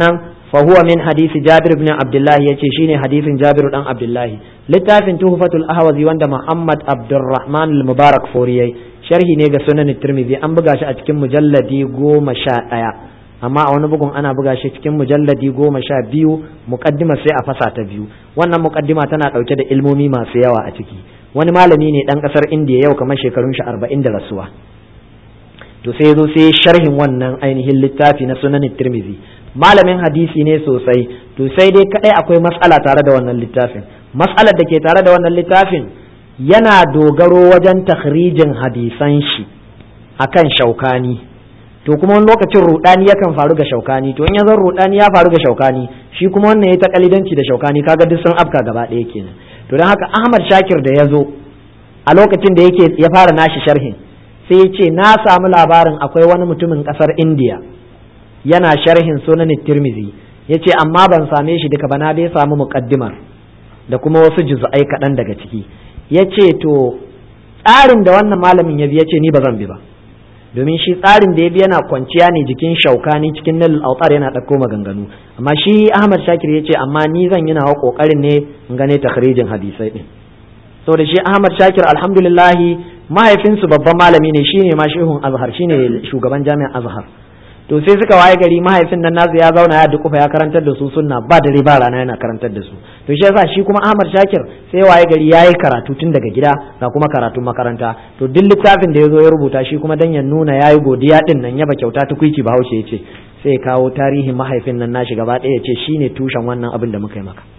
فهو من حديث جابر بن عبد الله يتي شيني حديث جابر بن عبد الله لتافن تهفة الأهوذي وند محمد عبد الرحمن المبارك فوريي شرحي نيغا سنن الترمذي أن بغاش أتكم مجلدي قوم شاء amma a wani bugun ana buga shi cikin mujalladi goma sha biyu mukaddima sai a fasa ta biyu wannan mukaddima tana ɗauke da ilmomi masu yawa a ciki wani malami ne ɗan ƙasar indiya yau kamar shekarun shi arba'in da rasuwa to sai zo sai sharhin wannan ainihin littafi na sunanin tirmizi malamin hadisi ne sosai to sai dai kadai akwai matsala tare da wannan littafin matsalar da ke tare da wannan littafin yana dogaro wajen takhrijin hadisan shi akan shaukani to kuma wani lokacin rudani yakan faru ga shaukani to in ya zan rudani ya faru ga shaukani shi kuma wannan ya ta kalidanci da shaukani kaga duk sun afka gaba ɗaya kenan to don haka Ahmad Shakir da ya zo a lokacin da yake ya fara nashi sharhin sai ya ce na samu labarin akwai wani mutumin ƙasar India yana sharhin sunan tirmizi ya ce amma ban same shi duka ba na dai samu muƙaddimar da kuma wasu juz'ai kaɗan daga ciki ya ce to tsarin da wannan malamin ya bi ya ce ni ba zan bi ba domin shi tsarin da ya bi yana kwanciya ne jikin shaukani cikin nal autar yana ɗauko maganganu amma shi ahmad shakir ya ce amma ni zan yi nawa ƙoƙarin ne in gane takhrijin hadisai ɗin saboda shi ahmad shakir alhamdulillahi mahaifinsu babban malami ne shine ma shehun azhar shine shugaban jami'ar azhar to sai suka waye gari mahaifin nan nasu ya zauna ya dukufa ya karantar da su sunna ba dare ba rana yana karantar da su to shi yasa shi kuma Ahmad Shakir sai waye gari yayi karatu tun daga gida ga kuma karatun makaranta to duk littafin da yazo ya rubuta shi kuma dan ya nuna yayi godiya din nan yaba kyauta tukuici Bahaushe yace sai ya kawo tarihin mahaifin nan nashi gaba ɗaya yace shine tushen wannan abin da muka yi maka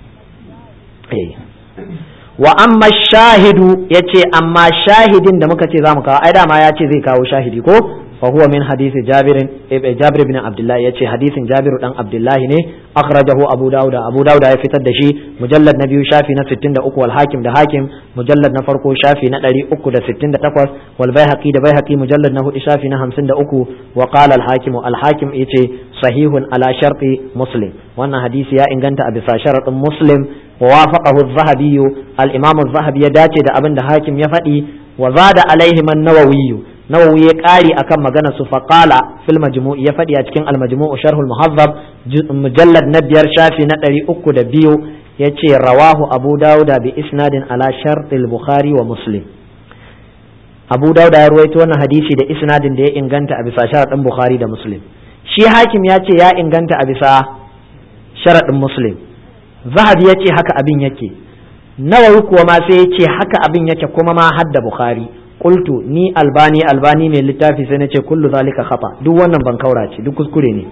eh wa amma shahidu yace amma shahidin da muka ce zamu kawo ai dama ya ce zai kawo shahidi ko فهو من حديث جابر جابر بن عبد الله يتي حديث جابر بن عبد الله ne أخرجه أبو داود أبو داود ya fitar da shi مجلد نبي شافي na 63 والحاكم ده حاكم مجلد na farko shafi na 368 والبيهقي ده بيهقي مجلد na hudu shafi na 53 وقال الحاكم الحاكم yace sahihun ala sharti muslim wannan hadisi ya inganta a bisa sharadin muslim ووافقه الذهبي الإمام الذهبي ya dace da abin da hakim ya faɗi وزاد عليهم النووي nawawi ya ƙari akan magana su faƙala fil majmu' ya faɗi a cikin al-majmu' sharhul muhazzab mujallad na biyar shafi na ɗari uku da biyu ya ce rawahu abu dauda bi isnadin ala shartil bukhari wa muslim abu dauda ya ruwaito wannan hadisi da isnadin da ya inganta a bisa sharaɗin bukhari da muslim shi hakim ya ce ya inganta a bisa sharaɗin muslim zahabi ya ce haka abin yake nawawi kuwa ma sai ya ce haka abin yake kuma ma hadda bukhari qultu ni albani albani mai littafi sai nace kullu zalika khata duk wannan ban kaura ce duk kuskure ne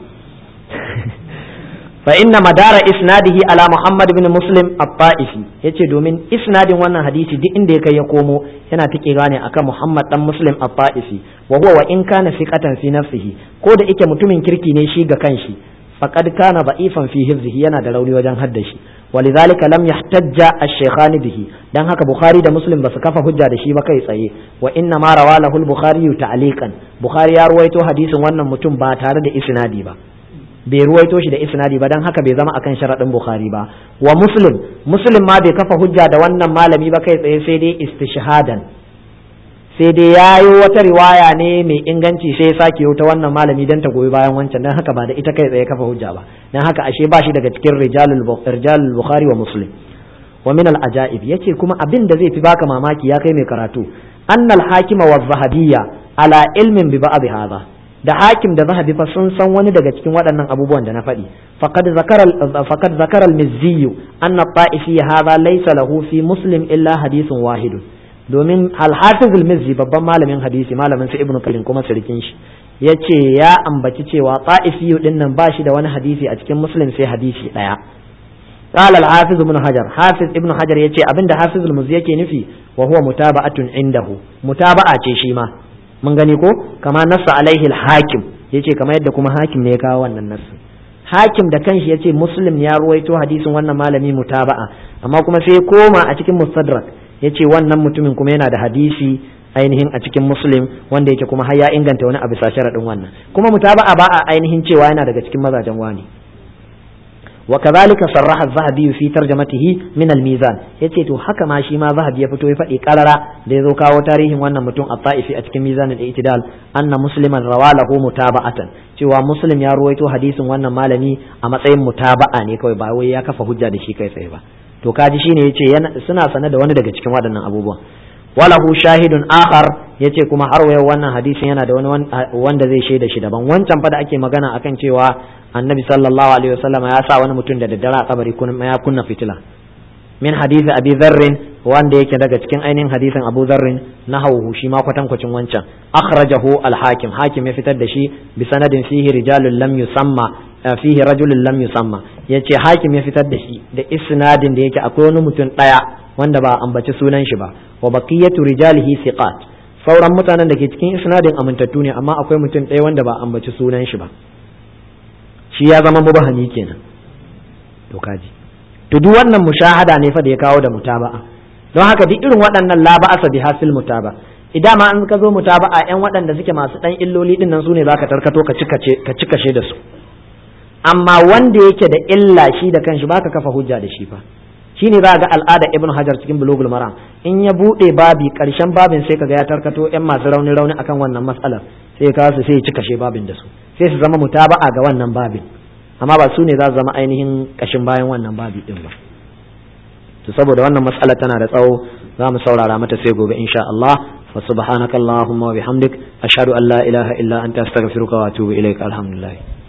fa inna madara isnadihi ala muhammad ibn muslim at-ta'ifi yace domin isnadin wannan hadisi duk inda ya kai ya komo yana tike gane akan muhammad dan muslim at-ta'ifi wa huwa wa in kana fiqatan fi nafsihi ko da yake mutumin kirki ne shi ga kanshi faqad kana da'ifan fi hifzihi yana da rauni wajen haddashi ولذلك لم يحتج الشيخان به dan haka bukhari da muslim basu kafa hujja da shi ba kai tsaye wa inna ma rawa lahu al-bukhari ta'liqan bukhari ya ruwaito hadisin wannan mutum ba tare da isnadi ba bai ruwaito shi da isnadi ba dan haka bai zama akan sharadin bukhari ba wa muslim muslim ma bai kafa hujja da wannan malami ba kai tsaye sai dai istishhadan sai dai yayo wata riwaya ne mai inganci sai ya sake ta wannan malami dan ta goyi bayan wancan dan haka ba da ita kai tsaye kafa hujja ba dan haka ashe ba shi daga cikin rijalul rijalul bukhari wa muslim wa min al ajaib yace kuma abin da zai fi baka mamaki ya kai mai karatu annal hakima wa zahabiyya ala ilmin bi ba'd hadha da hakim da zahabi fa sun san wani daga cikin waɗannan abubuwan da na faɗi faqad zakara faqad zakara al mizzi anna ta'ifi hadha laysa lahu fi muslim illa hadithun wahidun domin al-hafiz al-mizzi babban malamin hadisi malamin su ibnu kalim kuma sirkin shi yace ya ambaci cewa ta'ifi din nan ba shi da wani hadisi a cikin muslim sai hadisi daya قال الحافظ ابن حجر حافظ ابن حجر yace abinda hafiz al-muzzi yake nufi wa huwa mutaba'atun indahu mutaba'a ce shi ma mun gani ko kama nassa alaihi al-hakim yace kamar yadda kuma hakim ne ya kawo wannan nassi hakim da kanshi yace muslim ya ruwaito hadisin wannan malami mutaba'a amma kuma sai koma a cikin mustadrak ya ce wannan mutumin kuma yana da hadisi ainihin a cikin muslim wanda yake kuma har ya inganta wani abu sharaɗin wannan kuma mutaba'a ba a ainihin cewa yana daga cikin mazajen wani wa kadhalika sarraha az-zahabi fi tarjamatihi min al-mizan yace to haka ma shi ma zahabi ya fito ya faɗi karara da ya zo kawo tarihin wannan mutum at-ta'ifi a cikin mizan al-i'tidal anna musliman rawalahu mutaba'atan cewa muslim ya ruwaito hadisin wannan malami a matsayin mutaba'a ne kawai ba wai ya kafa hujja da shi kai tsaye ba to kaji shine yace suna sane da wani daga cikin waɗannan abubuwan walahu shahidun akhar yace kuma har wayo wannan hadisin yana da wani wanda zai shaida shi daban wancan fa da ake magana akan cewa annabi sallallahu alaihi wasallam ya sa wani mutum da daddare a kabari ya kunna fitila min hadisi abi dharrin wanda yake daga cikin ainihin hadisin abu dharrin na hauhu shi ma kwatankwacin wancan akhrajahu al-hakim hakim ya fitar da shi bi sanadin fihi rijalun lam yusamma fihi rajulun lam yusamma yace hakim ya fitar da shi da isnadin da yake akwai wani mutum daya wanda ba ambaci sunan shi ba wa baqiyatu rijalihi thiqat sauran mutanen da ke cikin isnadin amintattu ne amma akwai mutum ɗaya wanda ba ambaci sunan shi ba shi ya zama mubahami kenan to kaji to duk wannan mushahada ne fa da ya kawo da mutaba'a don haka duk irin waɗannan la ba'asa bi hasil mutaba idan ma an ka zo mutaba'a yan waɗanda suke masu ɗan illoli din nan su ne zaka tarkato ka cikace ka cikashe da su amma wanda yake da illa shi da kanshi baka kafa hujja da shi fa shine za ga al'ada ibnu hajar cikin bulugul maram in ya bude babi karshen babin sai kaga ya tarkato yan masu rauni rauni akan wannan matsalar sai ya kawo su sai ya cika she babin da su sai su zama mutaba'a ga wannan babin amma ba su ne za su zama ainihin kashin bayan wannan babi din ba to saboda wannan matsala tana da tsawo za mu saurara mata sai gobe insha Allah fa subhanakallahumma wa bihamdik ashhadu an la ilaha illa anta astaghfiruka wa atubu ilaik alhamdulillah